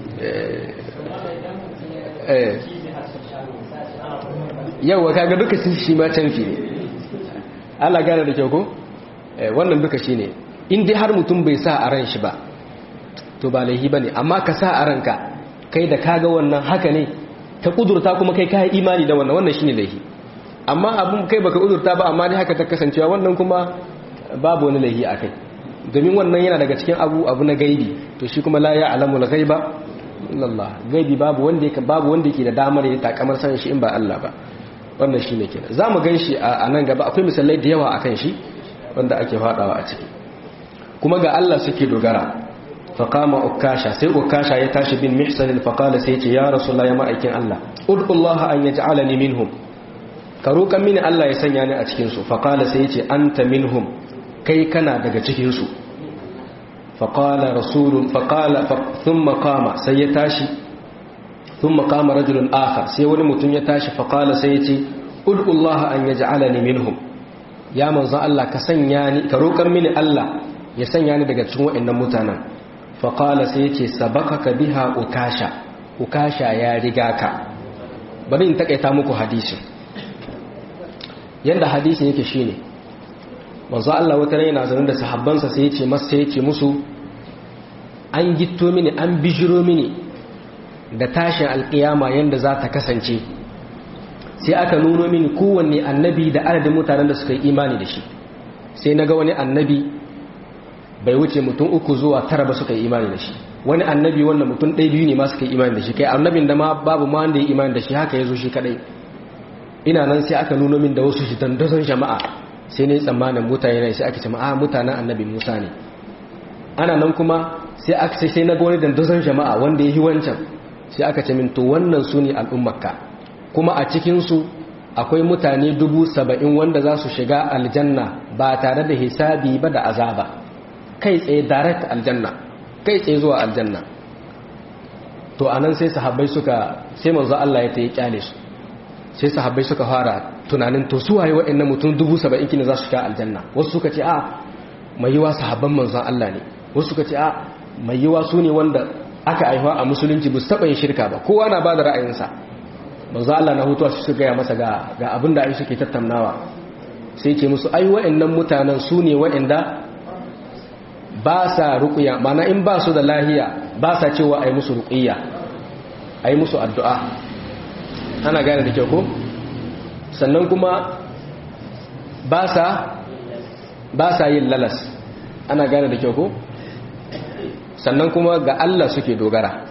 yauwa kaga duka shi ma canfi ne ana gane da ke ku wannan duka shi ne in dai har mutum bai sa a ran shi ba to ba laihi ba ne amma ka sa a ranka kai da kaga wannan haka ne ta kudurta kuma kai kayi imani da wannan wannan shi ne laihi amma abun kai baka uzurta ba amma dai haka ta kasancewa wannan kuma babu wani laihi akai domin wannan yana daga cikin abu abu na gaibi to shi kuma la ya'lamul ghaiba illallah gaibi babu wanda yake babu wanda yake da damar ya takamar sanin shi in ba Allah ba wannan shine kenan zamu ganshi a nan gaba akwai misalai da yawa akan shi wanda ake fadawa a ciki kuma ga Allah suke dogara faqama ukasha sai ukasha ya tashi bin mihsan faqala sai ya ce ya rasulullahi ya ma'aikin Allah ud'ullaha an yaj'alani minhum ka roƙan mini Allah ya sanya ni a cikinsu faƙala sai ya ce an ta minhum kai kana daga cikinsu faƙala rasulun faƙala sun makama sai ya tashi sun makama rajulun aka sai wani mutum ya tashi faƙala sai ya ce ud'ullah an ya ja'ala ni minhum ya manzan Allah ka sanya ni ka roƙan mini Allah ya sanya ni daga cikin waɗannan mutanen faƙala sai ya ce sabaka ka biha ukasha ukasha ya riga ka bari in taƙaita muku hadisin yadda hadisin yake shine manzo Allah wata yana zaune da sahabbansa sai yace masa sai yace musu an gitto mini an bijiro mini da tashin alkiyama yanda za ta kasance sai aka nuno mini kowanne annabi da adadin mutanen da suka yi imani da shi sai naga wani annabi bai wuce mutum uku zuwa tara ba suka yi imani da shi wani annabi wannan mutum ɗaya biyu ne ma suka yi imani da shi kai annabin da ma babu ma wanda ya imani da shi haka ya zo shi kadai ina nan sai aka nuno min da wasu shi dandazon jama'a sai ne tsammanin mutane ne sai aka ce a mutanen annabi musa ne ana nan kuma sai aka ce sai na ga wani dandazon jama'a wanda ya yi wancan sai aka ce min to wannan su ne al'ummarka kuma a cikinsu akwai mutane dubu saba'in wanda za su shiga aljanna ba tare da hisabi ba da azaba kai tsaye direct aljanna kai tsaye zuwa aljanna to anan sai sahabbai suka sai manzo Allah ya tayi kyale su sai sahabbai suka fara tunanin to su waye waɗannan mutum dubu saba'in kina za su shiga aljanna wasu suka ce a mai yiwa sahabban manzon Allah ne wasu suka ce a mai yiwa su ne wanda aka aihuwa a musulunci ba su taɓa yin shirka ba kowa na ba da ra'ayinsa manzon Allah na hutuwa su suka gaya masa ga ga abin da ai suke tattaunawa sai ce musu ai waɗannan mutanen su ne waɗanda ba sa ruƙuya mana in ba su da lahiya ba sa cewa ai musu ruƙiyya ai musu addu'a ana gane da kyau ko sannan kuma ba sa ba sa yin lalas ana gane da kyau ko sannan kuma ga Allah suke dogara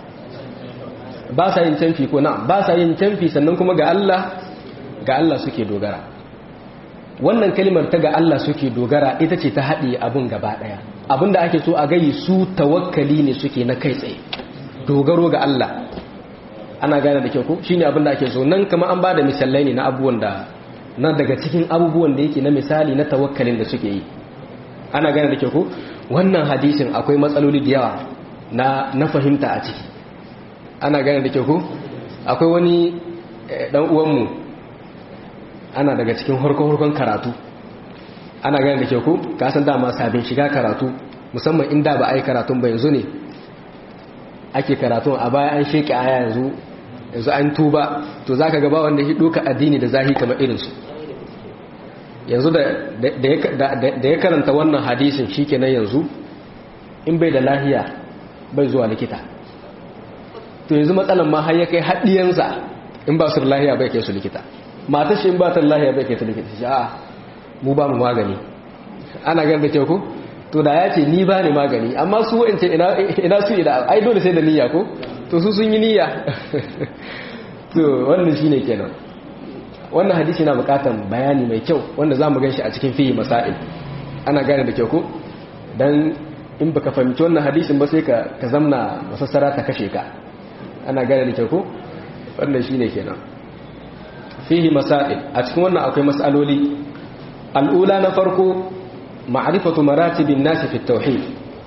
ba sa yin canfi ko na ba sa yin canfi sannan kuma ga Allah ga Allah suke dogara wannan kalimar ta ga Allah suke dogara ita ce ta haɗe abin gaba ɗaya abin da ake so a gayi su tawakkali ne suke na kai tsaye dogaro ga Allah ana gane da kyau ko shine abin da ake so nan kamar an bada misalai ne na abubuwan da na daga cikin abubuwan da yake na misali na tawakkalin da suke yi ana gane da ke ku wannan hadisin akwai matsaloli da yawa na na fahimta a ciki ana gane da ke ku akwai wani dan uwanmu ana daga cikin harkon karatu ana gane da ke ku kasan dama sabin shiga karatu musamman inda ba a yi karatun ba yanzu ne ake karatun a baya an sheke aya yanzu yanzu an tuba to za ka gaba wanda ya doka addini da zahi kamar irinsu yanzu da ya karanta wannan hadisin shi kenan yanzu in bai da lahiya bai zuwa likita to yanzu matsalan ma har ya kai haɗiyansa in ba su da lahiya bai kai su likita matar shi in ba ta da lahiya bai kai ta likita shi a mu ba mu magani ana gan da kyau ko to da ya ce ni ba ni magani amma su wa'ance ina su ina ai dole sai da niyya ko to su sun yi niyya to wannan shine kenan wannan hadisi na bukatan bayani mai kyau wanda zamu ganshi a cikin fihi masail ana gane da kyau ko dan in baka fahimci wannan hadisin ba sai ka ka zamna masassara ta kashe ka ana gane da kyau ko wannan shine kenan fihi masail a cikin wannan akwai masaloli al'ula na farko ma'rifatu maratibin nasi fi tauhid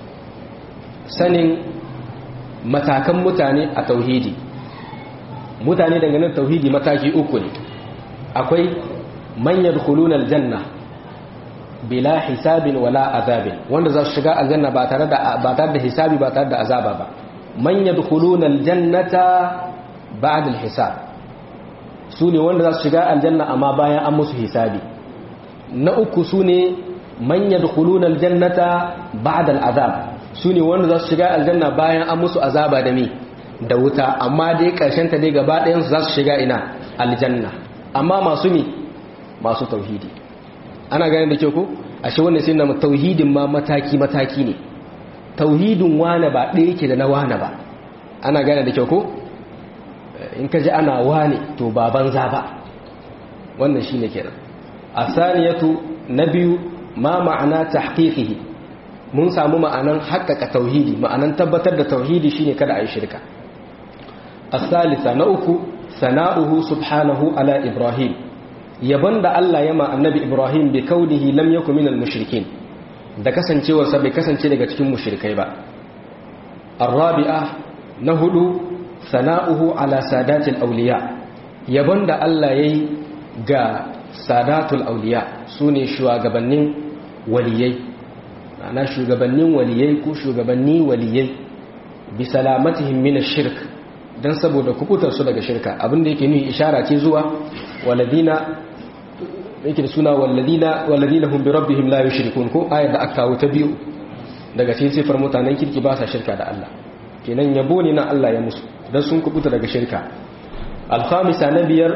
sanin matakan mutane a tauhidi mutane dangane tauhidi mataki uku ne akwai man yadkhuluna aljanna bila hisabin wala azabin wanda za su shiga aljanna ba tare da ba tare da hisabi ba tare da azaba ba man yadkhuluna aljannata ba'da alhisab sune wanda za su shiga aljanna amma bayan an musu hisabi na uku sune man yadkhuluna aljannata ba'da al'azab sune wanda za su shiga aljanna bayan an musu azaba da me da wuta amma dai karshen ta dai gaba ɗayan su za su shiga ina aljanna amma masu mi masu tauhidi ana ganin da ke ku ashe wannan sai na tauhidin ma mataki mataki ne tauhidin wane ba ɗaya yake da na wane ba ana gane da kyau ko in ka ji ana wane to ba banza ba wannan shi ne kenan a saniyatu na biyu ma ma'ana tahqiqihi mun samu ma'anan haƙƙaƙa tauhidi ma'anan tabbatar da tauhidi shine kada a yi shirka as-salisa na uku sana'uhu subhanahu ala ibrahim yabon da Allah ya ma annabi ibrahim bi kaunihi lam yakun minal mushrikin da kasancewarsa bai kasance daga cikin mushrikai ba arabi'a na hudu sana'uhu ala sadatil awliya yabon da Allah yayi ga sadatul awliya sune shugabannin waliyai ana shugabannin waliyai ko shugabanni waliyai bi salamatihim min ash-shirk dan saboda kubutar su daga shirka abinda yake nuni ishara ce zuwa waladina yake da suna walladina walladina hum bi rabbihim la yushrikun ko ayat da aka kawo ta biyu daga cikin sifar mutanen kirki ba sa shirka da Allah kenan yabo ne na Allah ya musu dan sun kubuta daga shirka al-khamisa na biyar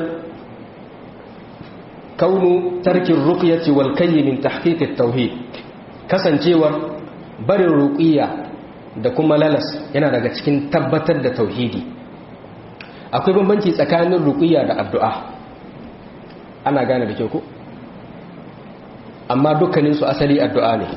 kaunu tarkin ruqyati wal kayy min tahqiq at-tauhid kasancewar barin ruqiyya da kuma lalas yana daga cikin tabbatar da tauhidi akwai bambanci tsakanin ruqiyya da addu'a ana gane da kyau ko amma dukkaninsu asali addu'a ne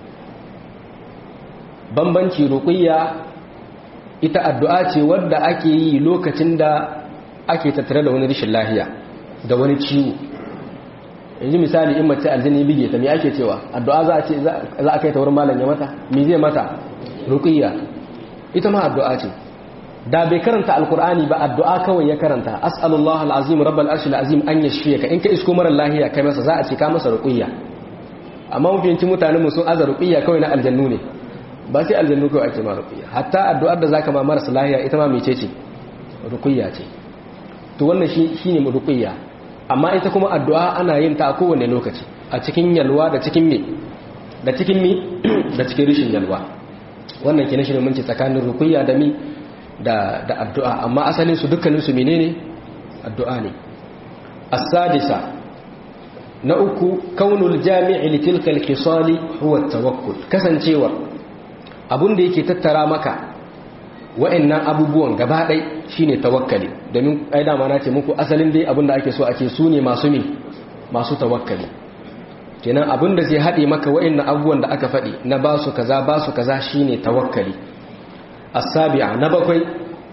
bambanci ruqiyya ita addu'a ce wadda ake yi lokacin da ake tattare da wani rashin lahiya da wani ciwo yanzu misali in mace aljini bige ta me ake cewa addu'a za a ce za a kai ta wurin malam ya mata me zai mata ruqiyya ita ma addu'a ce da bai karanta alkur'ani ba addu'a kawai ya karanta as'alullah al'azim rabbal arshil azim an yashfiyaka in ka isko mara lahiya kai masa za a ce ka masa ruqiyya amma mafiyanci mutanen mu sun aza ruqiyya kawai na aljannu ne ba sai aljannu kawai ake ma ruqiyya hatta addu'ar da zaka ma marasa lahiya ita ma mece ce ruqiyya ce to wannan shi shine ruqiyya amma ita kuma addu'a ana yin ta a kowane lokaci a cikin yalwa da cikin me da cikin mi da cikin rishin yalwa wannan kenan shi ne mun ce tsakanin ruqiyya da mi da da addu'a amma asalin su dukkanin su menene addu'a ne as-sadisa na uku kaunul jami'i li tilka al-khisali huwa at-tawakkul kasancewa abunda yake tattara maka wa'annan abubuwan gaba ɗai shine tawakkali domin ai dama na ce muku asalin dai abinda ake so ake su ne masu me masu tawakkali kenan abinda zai haɗe maka wa'annan abubuwan da aka faɗi na ba su kaza ba su kaza shine tawakkali as-sabi'a na bakwai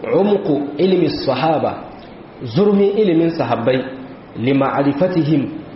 umqu ilmi sahaba zurmin ilimin sahabbai lima'rifatihim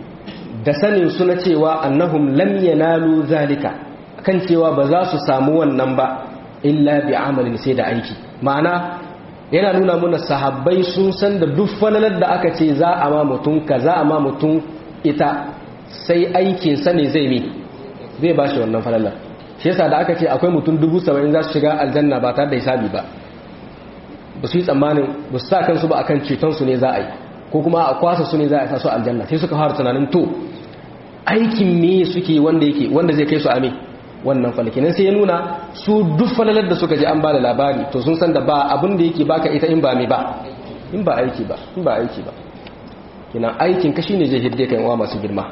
da sanin su na cewa annahum lam yanalu zalika kan cewa ba za su samu wannan ba illa bi amalin sai da aiki ma'ana yana nuna mana sahabbai sun san da duk falalar da aka ce za a ma mutum ka za a ma mutum ita sai aikin sa ne zai mi zai ba shi wannan falalar shi yasa da aka ce akwai mutum dubu saba'in za su shiga aljanna ba tare da hisabi ba ba su yi tsammanin ba su sa kansu ba akan ceton su ne za a yi ko kuma a kwasa su ne za a sa su aljanna sai suka fara tunanin to aikin me suke wanda yake wanda zai kai su ame wannan falkinan sai ya nuna su duk falalar da suka ji an ba da labari to sun san da ba abin da yake baka ita in ba me ba in ba aiki ba in ba aiki ba kina aikin ka shine zai hidde kai wa masu girma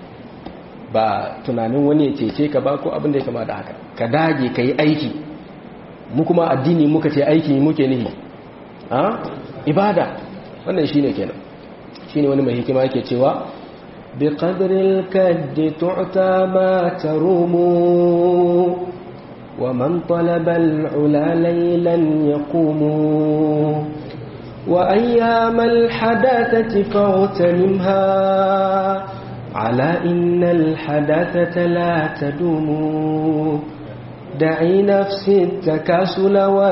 ba tunanin wani ya cece ka ba ko abin da ya kama da haka ka dage ka yi aiki mu kuma addini muka ce aiki muke nihi a ibada wannan shine kenan shine wani mai hikima yake cewa bi qadril kaddi tu'ta ma tarumu wa man talaba al-ula laylan yaqumu wa ayyam al-hadathati fawtanimha ala inna al-hadathata la tadumu دعي نفسي التكاسل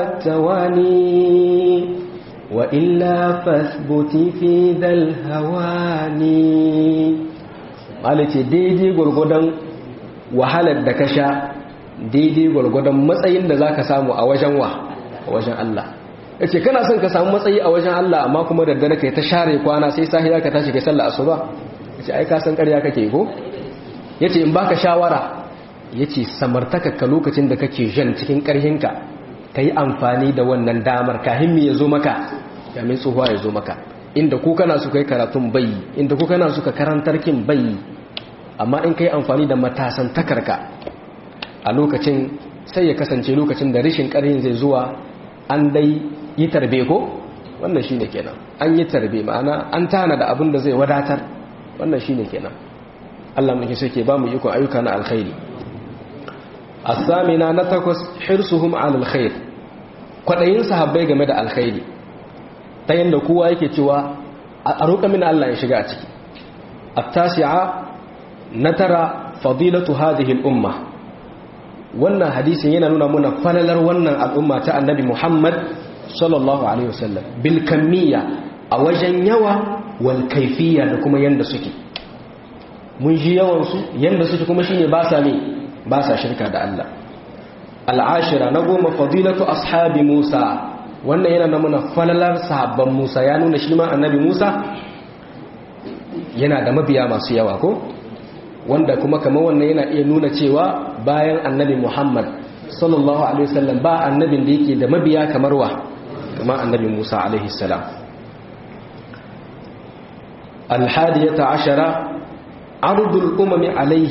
والتواني وإلا فاثبتي في ذا الهواني قالت daidai gurgudan wahalar da ka sha daidai gurgudan matsayin da za ka samu a wajen wa a wajen Allah ya ce kana son ka samu matsayi a wajen Allah amma kuma da dare kai ta share kwana sai sahiya ka tashi kai sallah asuba ya ce ai ka san ƙarya kake ko ya ce in baka shawara ya ce samartakakka lokacin da kake jan cikin ƙarhinka ka yi amfani da wannan damar kahin mi ya zo maka yamin tsohuwa ya zo maka inda ku kana su kai karatun bayi inda ku kana su ka karantar kin bayi amma in ka yi amfani da matasan takarka a lokacin sai ya kasance lokacin da rishin ƙarhin zai zuwa an dai yi tarbe ko wannan shi ne kenan an yi tarbe ma'ana an tana da abin da zai wadatar wannan shi ne kenan Allah muke suke ba mu ikon ayyuka na alkhairi الثامنة نتكس حرصهم على الخير kwaɗayin sahabbai game da alkhairi ta yadda kowa yake cewa a roƙa min Allah ya shiga a ciki at-tasi'a na tara fadilatu hadhihi al-umma wannan hadisin yana nuna muna falalar wannan al'umma ta annabi Muhammad sallallahu alaihi wasallam bil kamiyya a wajen yawa wal kaifiyya da kuma yanda suke mun ji yawan su yanda suke kuma shine ba sa ne ba sa shirka da Allah al'ashira na goma fadilatu ashabi Musa wannan yana na muna falalar sahabban Musa ya nuna shi ma annabi Musa yana da mabiya masu yawa ko wanda kuma kamar wannan yana iya nuna cewa bayan annabi Muhammad sallallahu alaihi wasallam ba annabin da yake da mabiya kamar wa kamar annabi Musa alaihi salam الحادية عشرة عرض الأمم عليه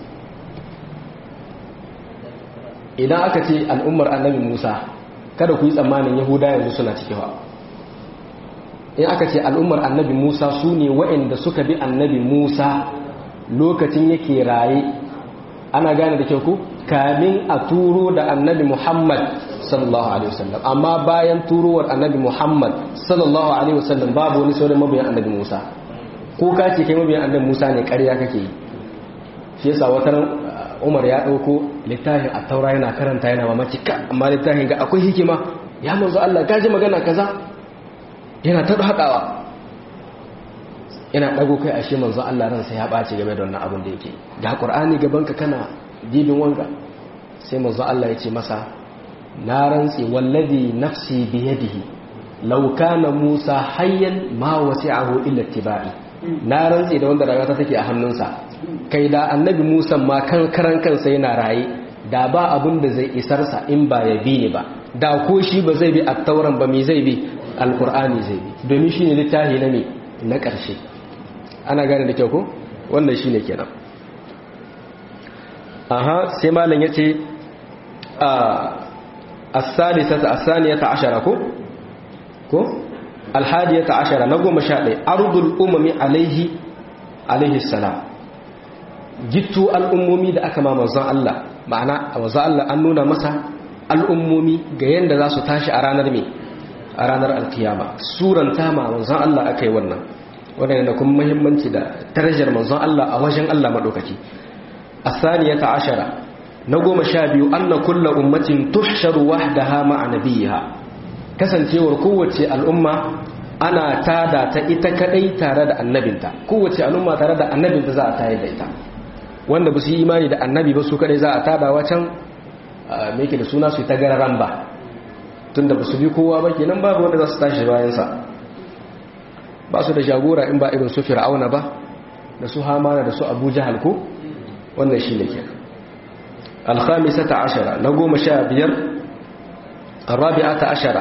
idan aka ce al'ummar annabi musa kada ku yi tsammanin yahuda yanzu suna cikewa in aka ce al'ummar annabi musa su ne wa'inda suka bi annabi musa lokacin yake raye ana gane da kyau ku kamin a turo da annabi muhammad sallallahu alaihi wasallam amma bayan turowar annabi muhammad sallallahu alaihi wasallam babu wani sauran mabiyan annabi musa ko ka ce kai mabiyan annabi musa ne ƙarya kake yi shi yasa wata umar ya ɗauko littafin a taura yana karanta yana mamaki ka amma littafin ga akwai hikima ya manzo Allah gaji magana kaza yana ta haɗawa yana ɗago kai ashe manzo Allah ransa ya ɓaci game da wannan abin da yake ga ƙur'ani gabanka kana dibin wanga sai manzo Allah ya ce masa na rantse wallazi nafsi biyadihi law kana Musa hayyan ma wasi'ahu illa tibai na rantse da wanda rayuwa take a hannunsa kai da annabi musa ma kan karan kansa yana raye da ba abin da zai isarsa in ba ya bi ne ba da ko shi ba zai bi attauran ba me zai bi alkur'ani zai bi domin shine littafi na me na ƙarshe ana gane da kyau ko wannan shine kenan aha sai malam yace a as-salisata as-saniyata ashara ko ko al-hadiyata ashara na goma sha ɗaya ardul umami alaihi alaihi salam gittu al'ummomi da aka ma manzon Allah ma'ana a manzon Allah an nuna masa al'ummomi ga yadda za su tashi a ranar mai a ranar alkiyama suranta ma manzon Allah aka yi wannan wannan da kuma muhimmanci da darajar manzon Allah a wajen Allah madaukaki as-saniyata ashara na goma sha biyu anna kullu ummatin tuhsharu wahdaha ma'a nabiyiha kasancewar kowace al'umma ana tada ta ita kadai tare da annabinta kowace al'umma tare da annabinta za a tayar da ita wanda ba su yi imani da annabi ba su kadai za a tada wacan me yake da suna su ta gararan ba tunda ba su bi kowa ba kenan babu wanda za su tashi bayansa ba su da jagora in ba irin su fir'auna ba da su hamana da su abu jahal ko wannan shi ne ke alhamisata ashara na goma sha biyar arabi'ata ashara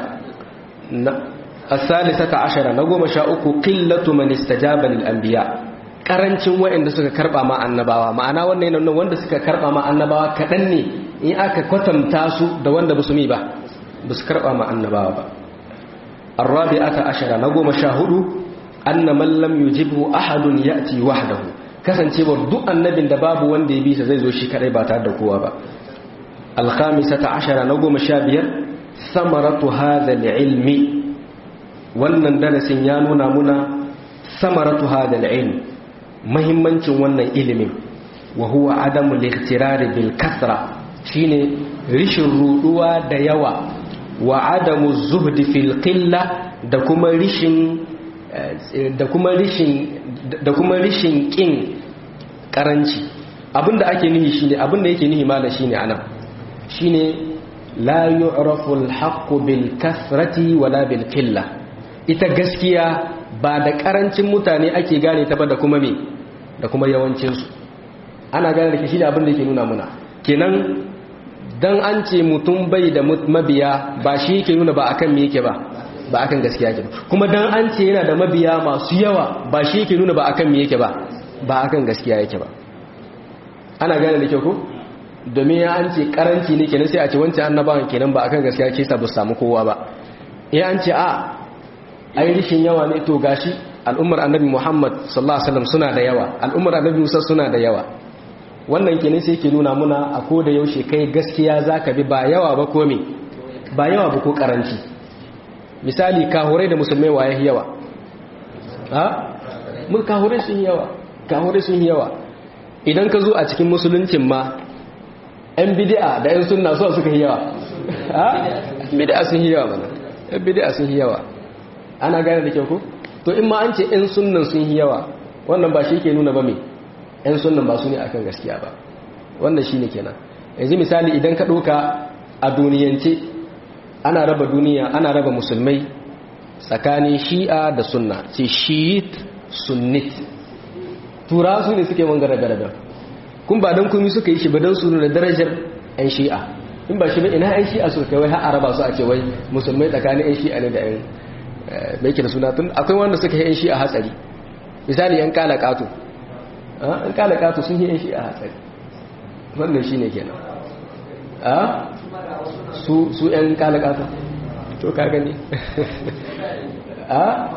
asalisata ashara na goma sha uku qillatu man istajaba lil anbiya karancin waɗanda suka karba ma annabawa ma'ana wannan yana wanda suka karba ma annabawa kadan ne in aka kwatanta su da wanda ba su mi ba ba su karba ma annabawa ba arabi'ata ashara na goma sha hudu anna man lam yujibhu ahadun ya'ti wahdahu kasancewar duk annabin da babu wanda ya bisa zai zo shi kadai ba tare da kowa ba alkhamisata ashara na goma sha biyar samaratu hadha ilmi wannan darasin ya nuna muna samaratu hadha ilm muhimmancin wannan ilimin wa huwa adamu al bil kasra shine rishin ruduwa da yawa wa adamu zuhdi fil qilla da kuma rishin da kuma rishin da kuma rishin kin karanci abinda ake nihi shine abinda yake nihi mala shine anan shine la yu'rafu al-haqqu bil kasrati wala bil qilla ita gaskiya ba da karancin mutane ake gane ta ba da kuma me da kuma yawancin su ana gane da shi da abinda yake nuna muna kenan dan an ce mutum bai da mabiya ba shi yake nuna ba akan me yake ba ba akan gaskiya ke kuma dan an ce yana da mabiya masu yawa ba shi yake nuna ba akan me yake ba ba akan gaskiya yake ba ana gane da kyau ko domin ya an ce karanci ne kenan sai a ce wancan annabawan kenan ba akan gaskiya ke sa ba samu kowa ba ya an ce a ai rishin yawa ne to gashi al'ummar annabi Muhammad sallallahu alaihi wasallam suna da yawa al'ummar annabi Musa suna da yawa wannan kenan sai ke nuna muna a ko da yaushe kai gaskiya zaka bi ba yawa ba ko me ba yawa ba ko karanci misali kahurai da musulmai waye yawa ha mun kahurai sun yawa kahurai sun yawa idan ka zo a cikin musuluncin ma yan bid'a da yan sunna so suka yi yawa ha bid'a sun yi yawa mana yan bid'a sun yi yawa ana gane da kyau ko to in ma an ce yan sunnan sun yi yawa wannan ba shi ke nuna ba me yan sunnan ba su ne akan gaskiya ba wannan shine kenan yanzu misali idan ka ɗauka a duniyance ana raba duniya ana raba musulmai tsakanin shi'a da sunna ce shi'it sunnit tura su ne suke wanga rabe-raben kun ba don kumi suka yi shi ba don su da darajar 'yan shi'a in ba shi ba ina 'yan shi'a suka kai wai har araba su a ce wai musulmai tsakanin 'yan shi'a ne da 'yan mai ke da suna tun akwai wanda suka yi 'yan shi'a hatsari misali 'yan kala kato an kala kato sun yi 'yan shi'a hatsari wannan shi ne kenan su su yan kalakata to ka gani a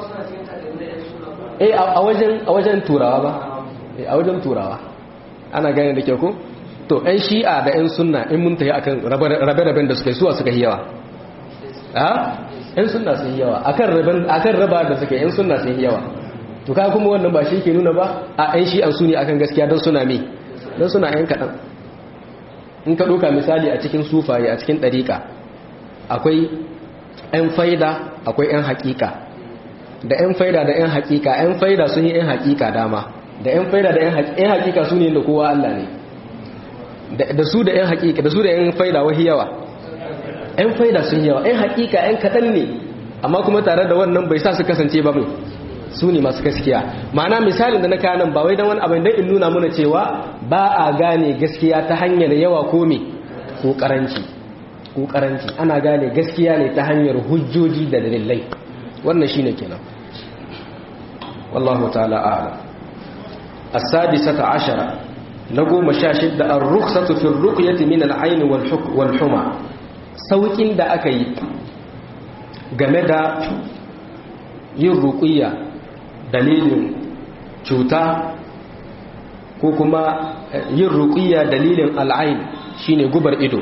eh a wajen a wajen turawa ba a wajen turawa ana gane da kyau ko to yan shi'a da yan sunna in mun tayi akan rabe-raben da suka yi suwa suka yi yawa a yan sunna sun yi yawa akan raben akan raba da suka yi yan sunna sun yi yawa to ka kuma wannan ba shi ke nuna ba a yan shi'an su ne akan gaskiya don suna me don suna yan kaɗan in ka ɗauka misali a cikin sufaye a cikin ɗariƙa akwai 'yan faida akwai 'yan haƙiƙa da 'yan faida da 'yan haƙiƙa 'yan faida sun yi 'yan haƙiƙa dama da 'yan faida da 'yan haƙiƙa su ne da kowa Allah ne da su da 'yan haƙiƙa da su da 'yan faida wahi yawa 'yan faida sun yawa 'yan haƙiƙa 'yan kaɗan ne amma kuma tare da wannan bai sa su kasance ba mai su ne masu gaskiya ma'ana misalin da na kanan ba wai don wani abin don in nuna muna cewa ba a gane gaskiya ta hanyar yawa ko me ko karanci ko karanci ana gane gaskiya ne ta hanyar hujjoji da dalilai wannan shine kenan wallahu ta'ala a'lam as-sadisata ashara na goma sha shidda ar-rukhsatu fi ar-ruqyati min al-ayn wal huma saukin da aka yi game da yin ruqiyya dalilin cuta ko kuma yin ruqiyya dalilin al'ain shine gubar ido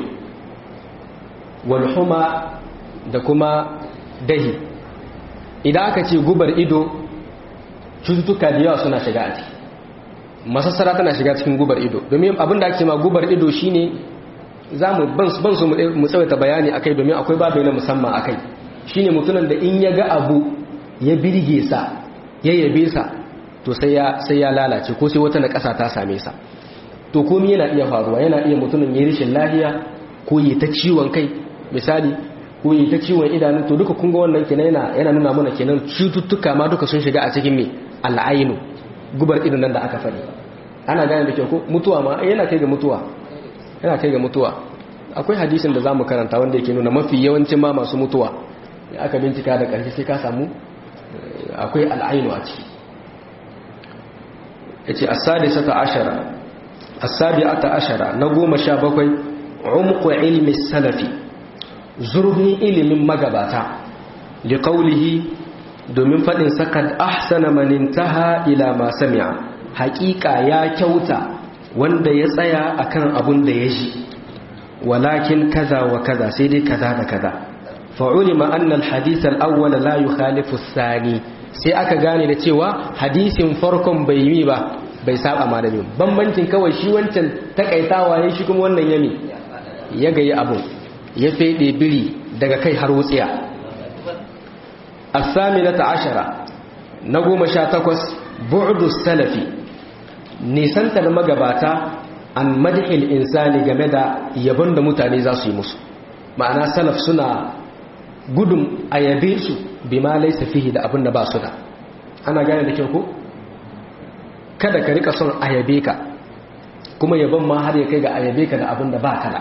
walhuma da kuma dahi idan aka ce gubar ido cututtuka da yawa suna shiga a ciki masassara tana shiga cikin gubar ido domin abin da ake ma gubar ido shine za mu ban su mu tsawaita bayani akai domin akwai babu na musamman akai shine mutumin da in ya ga abu ya birge sa ya yabe sa to sai ya sai ya lalace ko sai wata na ƙasa ta same sa to komai yana iya faruwa yana iya mutumin ya rishin lahiya ko yi ta ciwon kai misali ko yi ta ciwon idanu to duka kun ga wannan kenan yana yana nuna mana kenan cututtuka ma duka sun shiga a cikin me al'ainu gubar idon nan da aka faɗi ana gane da kyau ko mutuwa ma yana kai ga mutuwa yana kai ga mutuwa akwai hadisin da zamu karanta wanda yake nuna mafi yawancin ma masu mutuwa da aka bincika da ƙarshe sai ka samu akwai al'ainu a ciki yace as-sadisata ashara as-sabi'ata ashara na goma sha bakwai umqu ilmi salafi zurfin ilimin magabata liqaulihi domin fadin sakad ahsana man intaha ila ma sami'a haqiqa ya kyauta wanda ya tsaya akan abun da ya ji walakin kaza wa kaza sai dai kaza da kaza fa'ulima anna al-hadith al-awwal la yukhalifu ath-thani sai aka gane da cewa hadisin farkon bai yi ba bai saba ma da biyu bambancin kawai shi wancan takaitawa ya shi kuma wannan yami ya gayi abu ya fede biri daga kai har wutsiya as-saminata ashara na goma sha takwas bu'du salafi nisanta da magabata an madhil insani game da yabon da mutane za su yi musu ma'ana salaf suna gudun a yabe su bi ma laisa fihi da abin da ba su da ana gane da kyau ko kada ka rika son a yabe ka kuma yabon ma har ya kai ga a yabe ka da abin da ba ka da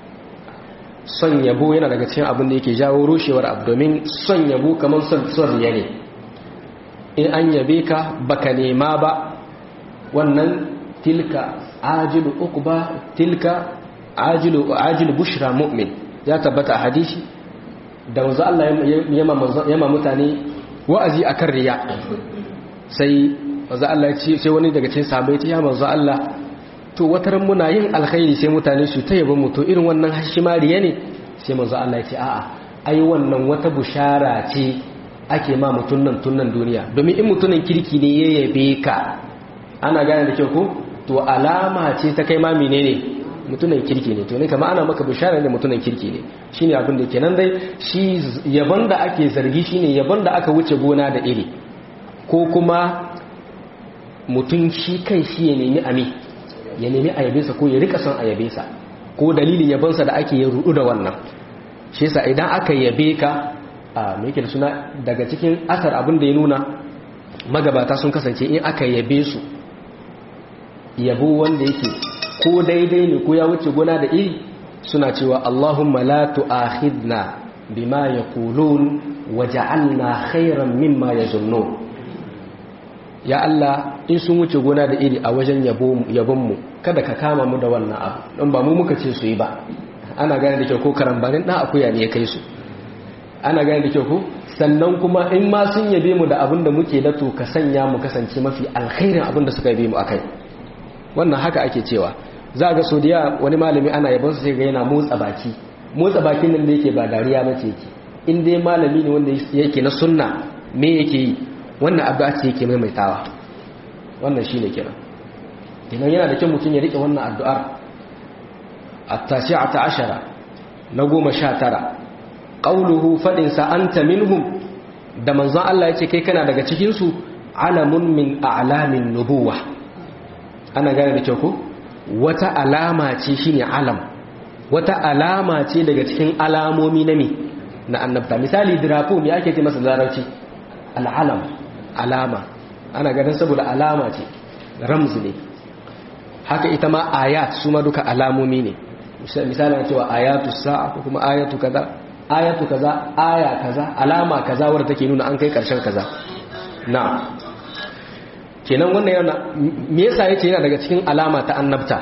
son yabo yana daga cikin abin da yake jawo rushewar abu domin son yabo kamar son riya ne in an yabe ka baka nema ba wannan tilka ajilu uqba tilka ajilu ajilu bushra mu'min ya tabbata a hadisi da wanzu Allah yama mutane wa'azi akan riya sai wanzu Allah ya ce sai wani daga cikin sahabbai ya manzo Allah to wataran muna yin alkhairi sai mutane su ta yaba mu to irin wannan hashima riya ne sai manzo Allah ya ce a'a ai wannan wata bushara ce ake ma mutun nan tunnan duniya domin in mutunan kirki ne ya yabe ka ana gane da kyau ko to alama ce ta kai ma menene mutunan kirki ne to ne kama ana maka bishara da mutunan kirki ne shine abin da kenan dai shi yabon da ake zargi shine yabon da aka wuce gona da iri ko kuma mutum shi kai shi ya nemi ami ya nemi ayabinsa ko ya rika son ayabinsa ko dalilin yabonsa da ake ya rudu da wannan shi yasa idan aka yabe ka a me yake da suna daga cikin asar abin da ya nuna magabata sun kasance in aka yabe su yabo wanda yake ko daidai ne ko ya wuce gona da iri suna cewa Allahumma la tu'akhidna bima yaqulun waj'alna khayran mimma yazunnun ya Allah in sun wuce gona da iri a wajen yabon mu kada ka kama mu da wannan abu don ba mu muka ce su yi ba ana gane da kyau ko karambanin dan akuya ne ya kai su ana gane da kyau ko sannan kuma in ma sun yabe mu da abin da muke da to ka sanya mu kasance mafi alkhairin abin da suka yabe mu akai wannan haka ake cewa za ga so da wani malami ana yabon su sai ga yana motsa baki motsa bakin nan da yake ba dariya bace yake in dai malami ne wanda yake na sunna me yake yi wannan abu ce yake maimaitawa wannan shine kenan idan yana da kyau mutum ya rike wannan addu'ar at-tasi'ata ashara na goma sha tara qauluhu fadin sa anta minhum da manzon Allah yace kai kana daga cikin su alamun min a'lamin nubuwah ana gane da kyau ko wata alama ce shine alam wata alama ce daga cikin alamomi na me na annabta misali drapo me ake ce masa larabci al'alam alama ana ganin saboda alama ce ramzi ne haka ita ma ayat su ma duka alamomi ne misali na cewa ayatu sa'a ko kuma ayatu kaza ayatu kaza aya kaza alama kaza wadda take nuna an kai karshen kaza na'am kenan wannan yana me yasa yace yana daga cikin alama ta annabta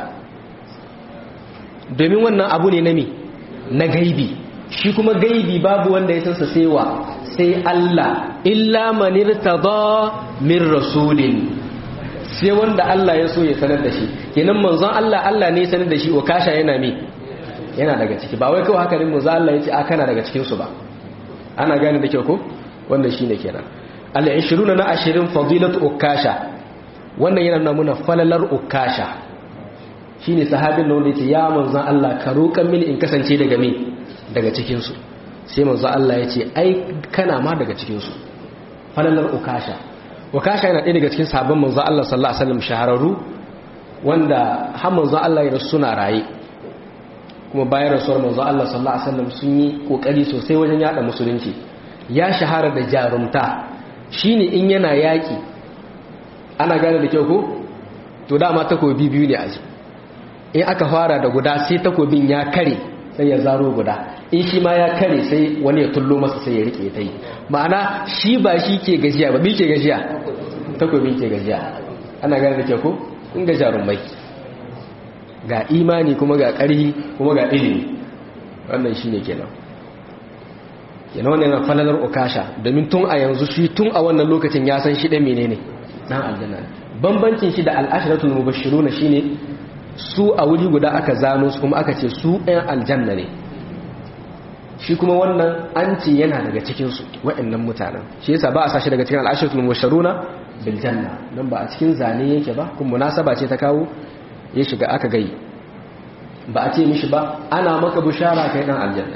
domin wannan abu ne na me na gaibi shi kuma gaibi babu wanda ya sansa sai wa sai Allah illa man irtada min rasulin sai wanda Allah ya so ya sanar da shi kenan manzon Allah Allah ne ya sanar da shi wa kasha yana me yana daga ciki ba wai kawai haka ne manzon Allah yace a kana daga cikin su ba ana gane da kyau ko wannan shine kenan al-20 na 20 fadilatu ukasha wannan yana nuna muna falalar ukasha shine sahabin da wanda yace ya manzon Allah ka roƙan mini in kasance daga me daga cikin su sai manzon Allah yace ai kana ma daga cikin su falalar ukasha ukasha yana ɗaya daga cikin sahabban manzon Allah sallallahu alaihi wasallam shahararru wanda har manzon Allah ya rasu suna raye kuma bayan rasuwar manzon Allah sallallahu alaihi wasallam sun yi kokari sosai wajen yada musulunci ya shahara da jarumta shine in yana yaki ana gane da kyau ko to dama takobi biyu ne aji in aka fara da guda sai takobin ya kare sai ya zaro guda in shi ma ya kare sai wani ya tullo masa sai ya rike ta yi ma'ana shi ba shi ke gajiya ba bi ke gajiya takobin ke gajiya ana gane da kyau ko in ga jarumai ga imani kuma ga ƙarhi kuma ga ilimi wannan shi ne kenan yana wannan yana falalar okasha domin tun a yanzu shi tun a wannan lokacin ya san shi ɗan menene ɗan aljanna bambancin shi da al'ashiratul mubashiruna shine su a wuri guda aka zano su kuma aka ce su ɗan aljanna ne shi kuma wannan an ce yana daga cikinsu waɗannan mutanen shi yasa ba a sashi daga cikin al'ashiratul mubashiruna bil janna don ba a cikin zane yake ba kuma munasaba ce ta kawo ya shiga aka gai ba a ce mishi ba ana maka bushara kai dan aljanna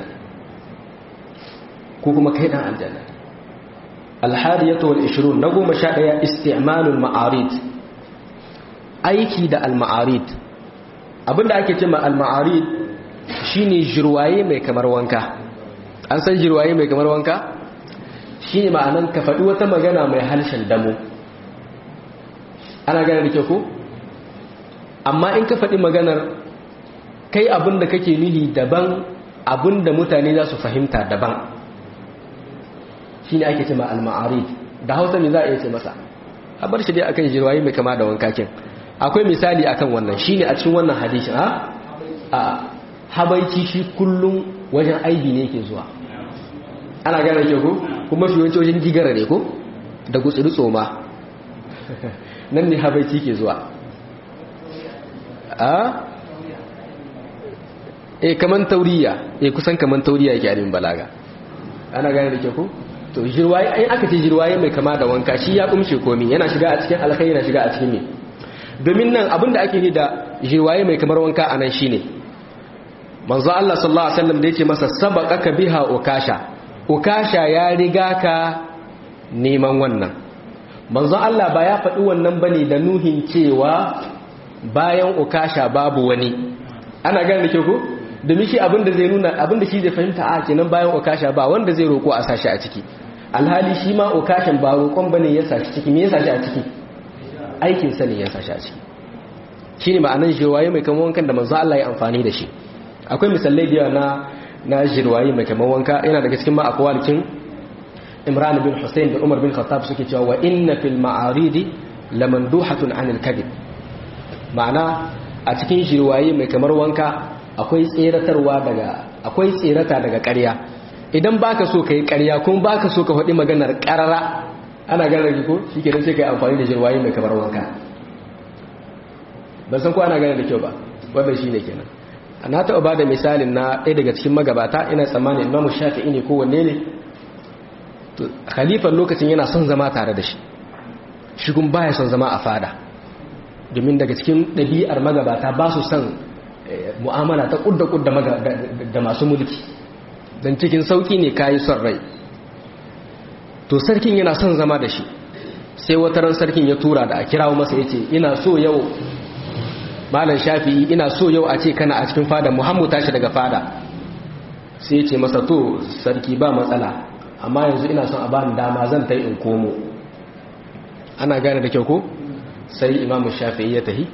ko kuma kai dan aljanna alhadiyatu wal 20 na goma sha daya isti'malul ma'arid aiki da al ma'arid abinda ake cewa al ma'arid shine jirwaye mai kamar wanka an san jirwaye mai kamar wanka shine ma'anan ka faɗi wata magana mai harshen damo ana gane da kyau ko amma in ka faɗi maganar kai abin da kake nuhi daban abin da mutane za su fahimta daban shi ne ake ce ma al-ma'arid da hausa ne za a iya ce masa a bar shi dai akan jirwaye mai kama da wankakin akwai misali akan wannan shi ne a cikin wannan hadisi a a habaici shi kullum wajen aibi ne yake zuwa ana gane ke ko kuma shi yawanci wajen gigara ne ko da gutsuri tsoma nan ne habaici ke zuwa a e kaman tauriya e kusan kaman tauriya yake abin balaga ana gane da ke ku to jirwaye ai aka ce jirwaye mai kama da wanka shi ya kumshe komi yana shiga a cikin alkhairi yana shiga a cikin me domin nan abinda ake ni da jirwaye mai kamar wanka anan shine manzo Allah sallallahu alaihi wasallam da yake masa sabaqaka biha ukasha ukasha ya riga ka neman wannan manzo Allah ba ya faɗi wannan bane da nuhin cewa bayan ukasha babu wani ana gane da ke ku domin shi abinda zai nuna abinda shi zai fahimta a kenan bayan ukasha ba wanda zai roko a sashi a ciki alhali shi ma ukashin ba roƙon bane ya sashi ciki me ya sashi a ciki aikin sa ne ya sashi a ciki shine ma'anan jirwaye mai kamar wankan da manzo Allah ya amfani da shi akwai misalai da na na jirwaye mai kamar wanka yana daga cikin ma akwalikin Imran bin Hussein da Umar bin Khattab suke cewa wa inna fil ma'aridi lamanduhatun anil kadhib ma'ana a cikin jirwaye mai kamar wanka akwai tseratarwa daga akwai tserata daga ƙarya idan baka so kai ƙarya kuma baka so ka faɗi maganar ƙarara ana gane ko shikenan sai kai amfani da jirwaye mai kamar wanka ban san ko ana gane da kyau ba wannan shine kenan na taɓa ba da misalin na ɗaya daga cikin magabata ina tsammanin imamu shafi'i ne ko wanne ne khalifan lokacin yana son zama tare da shi shi kuma baya son zama a fada domin daga cikin ɗabi'ar magabata ba su son mu'amala ta ƙudda-ƙudda da masu mulki don cikin sauƙi ne kayi son rai to sarkin yana son zama da shi sai wataran sarkin ya tura da a kirawo masa ya ce ina so yau malam shafi'i ina so yau a ce kana a cikin fada muhammu tashi daga fada sai ya ce masa to sarki ba matsala amma yanzu ina son a bani dama zan ta in komo ana gane da kyau ko sai imamu shafi'i ya tahi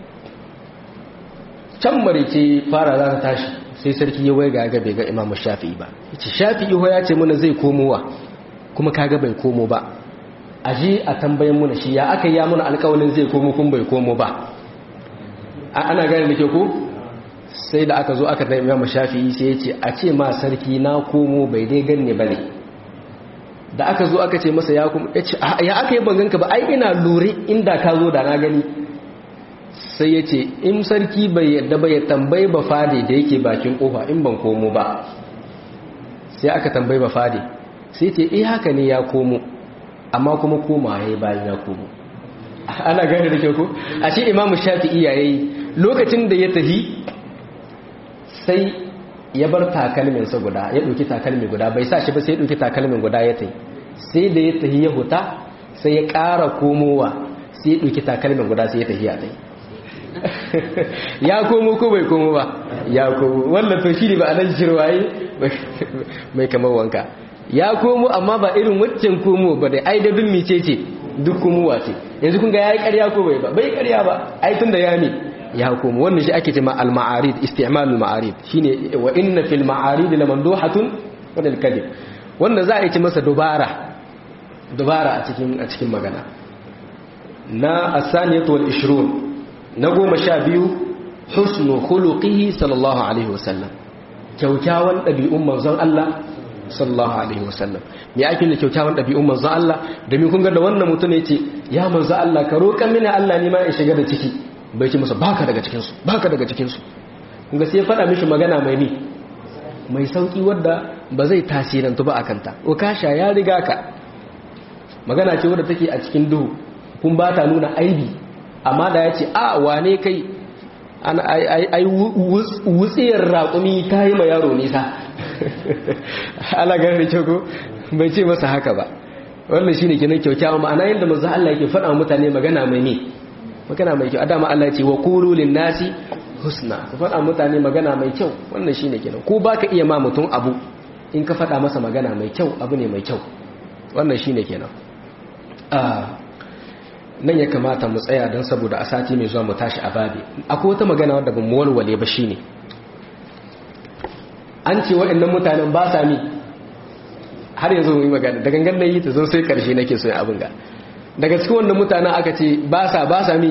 can marice fara za ta tashi sai sarki ya waiga ga bai ga imamu shafi'i ba yace shafi'i ho ya ce mana zai komowa kuma kaga bai komo ba aje a tambayen muna shi ya aka ya muna alƙawalin zai komo kun bai komo ba ana gane da ke ko sai da aka zo aka da imamu shafi'i sai ya ce a ce ma sarki na komo bai dai ganne ba ne da aka zo aka ce masa ya kuma ya ce ya aka yi banganka ba ai ina lura inda ka zo da na gani sai ya ce in sarki bai yadda ba ya tambayi ba fade da yake bakin kofa in ban komo ba sai aka tambayi ba fade sai ce eh haka ne ya komo amma kuma koma yayi bayan ya komo ana gane da kyau ko a shi imamu shafi'i yayi lokacin da ya tahi sai ya bar takalminsa guda ya ɗauki takalmi guda bai sa shi ba sai ya ɗauki takalmin guda ya tahi sai da ya tahi ya huta sai ya ƙara komowa sai ya ɗauki takalmin guda sai ya tahi ya tahi ya komo ko bai komo ba ya komo wannan to shi ne ba a nan shirwaye mai kamar wanka ya komo amma ba irin waccan komo ba da ai da dun mice ce duk komowa ce yanzu kun ga yayi ƙarya ko bai ba bai ƙarya ba ai tun da ya ne ya komo wannan shi ake cewa al-ma'arid isti'mal al-ma'arid shine wa inna fil ma'arid lamanduhatun wa al kadhib wanda za a yi masa dubara dubara a cikin a cikin magana na as-saniyatu wal 20 na goma sha biyu husnu khuluqihi sallallahu alaihi wasallam kyaukyawan ɗabi'un manzon Allah sallallahu alaihi wasallam me ake da kyaukyawan ɗabi'un manzon Allah domin kun ga da wannan mutum ne ce ya manzon Allah ka roƙa mini Allah ne ma in shiga da ciki bai ce masa baka daga cikin su baka daga cikin su kun ga sai ya faɗa mishi magana mai ni mai sauki wadda ba zai tasirantu ba akan ta o kasha ya riga ka magana ce wadda take a cikin duhu kun ba ta nuna aibi amma da ya ce a wane kai ai wutsiyar raƙumi ta yi ma yaro nisa ala gani da kyau bai ce masa haka ba wannan shi ne kinan kyaukyawa ma'ana yadda mazu Allah yake faɗa mutane magana mai ne magana mai kyau adama Allah ce wa kurulin nasi husna ku faɗa mutane magana mai kyau wannan shi ne kinan ko ba ka iya ma mutum abu in ka faɗa masa magana mai kyau abu ne mai kyau wannan shi ne kenan nan ya kamata mu tsaya don saboda a sati mai zuwa mu tashi a babi akwai wata magana wadda ban mu walwale ba shine an ce waɗannan mutanen ba sa mi har yanzu mu yi magana da gangan na yi ta zo sai karshe nake so abin ga daga cikin wannan mutanen aka ce ba sa ba sa mi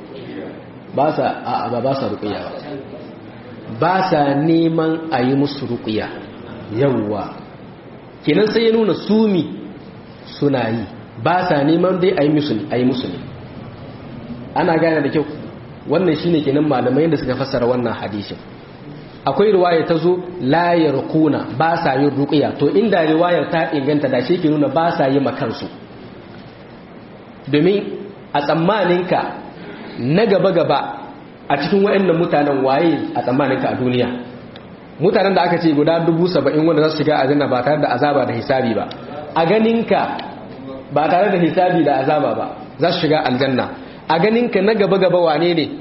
ba sa a ba ba sa ruƙiya ba ba sa neman a yi musu ruƙiya yawwa kenan sai ya nuna sumi suna yi ba sa neman dai a yi musu ne ana gane da kyau wannan shine kenan malamai da suka fassara wannan hadishin akwai riwaya ta zo layar kuna ba sa yin ruƙiya to inda riwayar ta inganta da shi ke nuna ba sa yi makansu domin a tsammaninka na gaba-gaba a cikin waɗannan mutanen waye a tsammaninka a duniya mutanen da aka ce guda dubu saba'in wanda za su shiga a ba tare da azaba da hisabi ba a ganinka ba tare da hisabi da azaba ba za su shiga aljanna a ganinka na gaba-gaba wane ne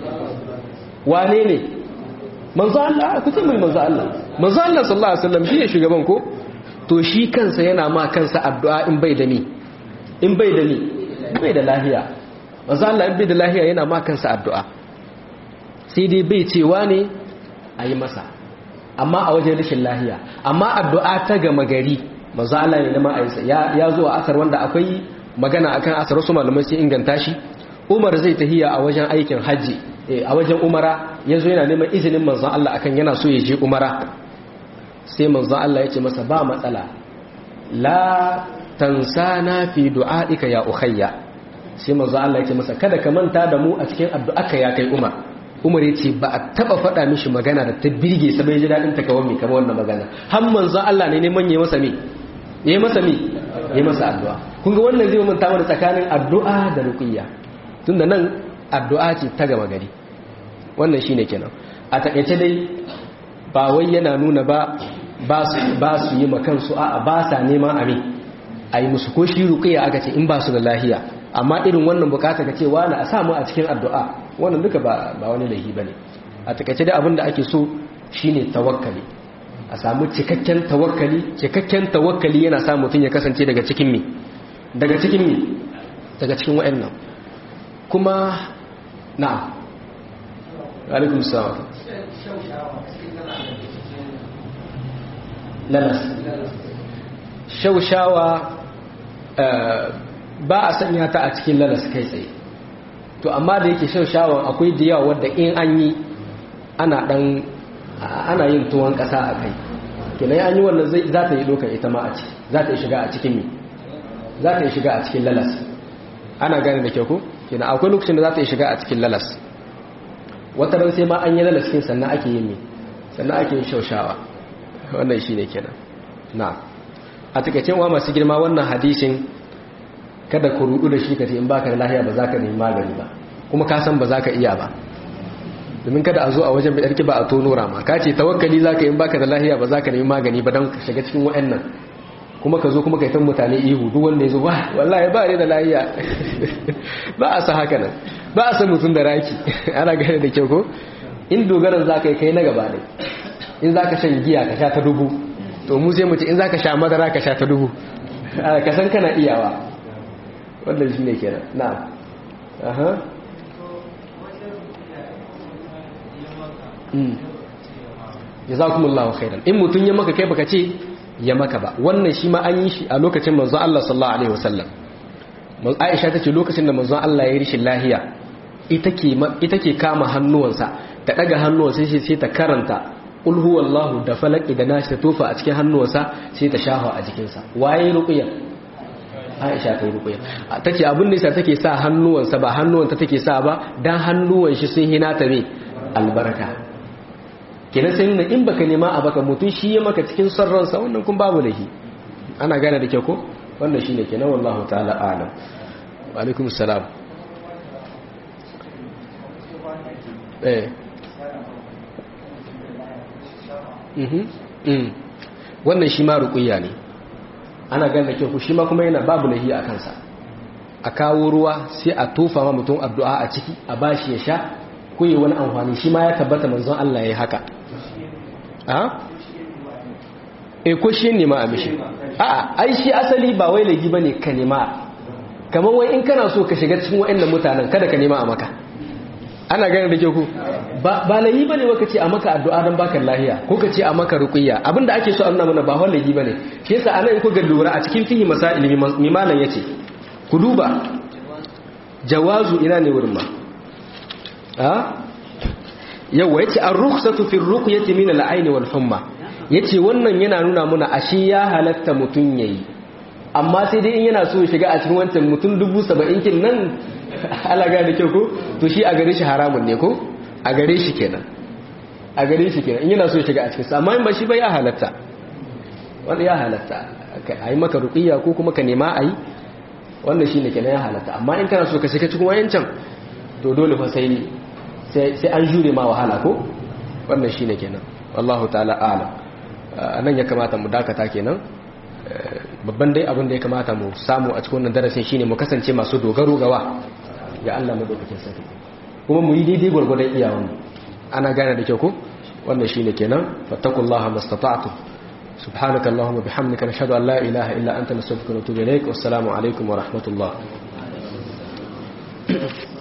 wane ne manzo Allah ku ce mai manzo Allah manzo Allah sallallahu alaihi wasallam shi ne shugaban ko to shi kansa yana ma kansa addu'a in bai da ni in bai da ni bai da lahiya manzo Allah in bai da lahiya yana ma kansa addu'a sai dai bai cewa ne a yi masa amma a wajen rashin lahiya amma addu'a ta gama gari manzo Allah ne na ma'aisa ya zo a asar wanda akwai magana akan asar wasu malamai sai inganta shi Umar zai tahiya a wajen aikin haji a wajen umara yazo yana neman izinin manzon Allah akan yana so ya je umara sai manzon Allah ya ce masa ba matsala la tansana fi du'aika ya ukhayya sai manzon Allah ya ce masa kada ka manta da mu a cikin addu'arka ya kai Umar Umar ya ce ba a taba faɗa mishi magana da ta birge sa bai ji daɗin ta kawai mai kama wannan magana har manzon Allah ne neman ya masa me ya masa me ya masa addu'a kun ga wannan zai manta mana tsakanin addu'a da ruqiyya tunda nan addu'a ce ta gama gari wannan shine kenan a takaice dai ba wai yana nuna ba ba su ba su yi makan su a'a ba sa neman ami a yi musu ko shi ruqiyya aka ce in ba su da lahiya amma irin wannan bukata ka ce wani a samu a cikin addu'a wannan duka ba wani laihi ba ne a takaice da abin da ake so shine tawakkali a samu cikakken tawakkali cikakken tawakkali yana sa mutum ya kasance daga cikin mi daga cikin mi daga cikin wa'annan kuma na'am alaikum salam lalas shaushawa ba a sanya ta a cikin lalas kai tsaye to amma da yake shaushawan akwai da yawa wadda in an yi ana dan ana yin tuwon kasa a kai kenan an yi wannan zai za ta yi dokar ita ma a ciki za ta yi shiga a cikin mi za ta yi shiga a cikin lalas ana gane da kyau ko kenan akwai lokacin da za ta yi shiga a cikin lalas wata ran sai ma an yi lalas kin sannan ake yin mi sannan ake yin shaushawa wannan shine kenan na a takaicen wa masu girma wannan hadisin kada ku rudu da shi ka ce in baka da lahiya ba za ka nemi magani ba kuma ka san ba za ka iya ba domin kada a zo a wajen bidar ba a tono rama ka ce tawakkali za ka in baka da lahiya ba za ka nemi magani ba don ka shiga cikin wa'annan kuma ka zo kuma ka yi ta mutane ihu duk wanda ya zo ba wallahi ba ne da lahiya ba a sa haka nan ba a san mutum da raki ana gane da kyau ko in dogaran za ka yi kai na gaba ne in za ka shan giya ka sha ta dubu to mu sai mu ce in za ka sha madara ka sha ta dubu ka san kana iyawa wannan shi ne kenan na aha jazakumullahu khairan in mutun ya maka kai baka ce ya maka ba wannan shi ma an yi shi a lokacin manzon Allah sallallahu alaihi wasallam Aisha tace lokacin da manzon Allah ya yi rishin lahiya ita ke ita ke kama hannuwansa ta daga hannuwansa sai sai ta karanta qul huwallahu da falaki da nashi ta tofa a cikin hannuwansa sai ta shafa a jikinsa waye ruqya Aisha ta yi ruqya tace abin da yasa take sa hannuwansa ba hannuwanta take sa ba dan hannuwan shi sun hina ta me albarka kenan sai nuna in baka nema a baka mutum shi ya maka cikin son ransa wannan kun babu lahi ana gane da kyau ko wannan shine kenan wallahu ta'ala a'lam wa alaikum assalam eh mhm mm wannan shi ma ruqiyya ne ana gane da kyau ko shi ma kuma yana babu lahi a kansa a kawo ruwa sai a tofa ma mutum addu'a a ciki a bashi ya sha ko yi wani amfani shi ma ya tabbata manzon Allah ya yi haka a? e ko shi nema a mishi a ai shi asali ba wai lagi ba ne ka nema kamar wai in kana so ka shiga cikin wa'annan mutanen kada ka nema a maka ana gane da ke ku ba lagi ba ne waka ce a maka addu'a don baka lahiya ko ka ce a maka ruqiyya abinda ake so a nuna mana ba wai lagi ba ne shi yasa anan in ku ga lura a cikin fihi masail mimalan yace ku duba jawazu ina ne wurin ma yawa yace ar-rukhsatu fi ar-ruqyati min al-ayn wal humma yace wannan yana nuna muna ashe ya halatta mutun yayi amma sai dai in yana so ya shiga a cikin wancan mutun 70 kin nan alaga da kyau ko to shi a gare shi haramun ne ko a gare shi kenan a gare shi kenan in yana so ya shiga a cikin sa amma in ba shi ba ya halatta wanda ya halatta ayi maka ruqiyya ko kuma ka nema ayi wannan shine kenan ya halatta amma in kana so ka shiga cikin wayancan to dole fa sai sai an jure ma wahala ko wannan shine kenan wallahu ta'ala a'lam anan ya kamata mu dakata kenan babban dai abin da ya kamata mu samu a cikin wannan darasin shine mu kasance masu dogaro gawa ga Allah madaukakin sarki kuma mu yi daidai gurgurdan iyawan ana gane da kyau ko wannan shine kenan fattakullaha mastata'tu سبحانك اللهم وبحمدك نشهد أن لا إله إلا أنت نستغفرك ونتوب إليك والسلام عليكم ورحمة الله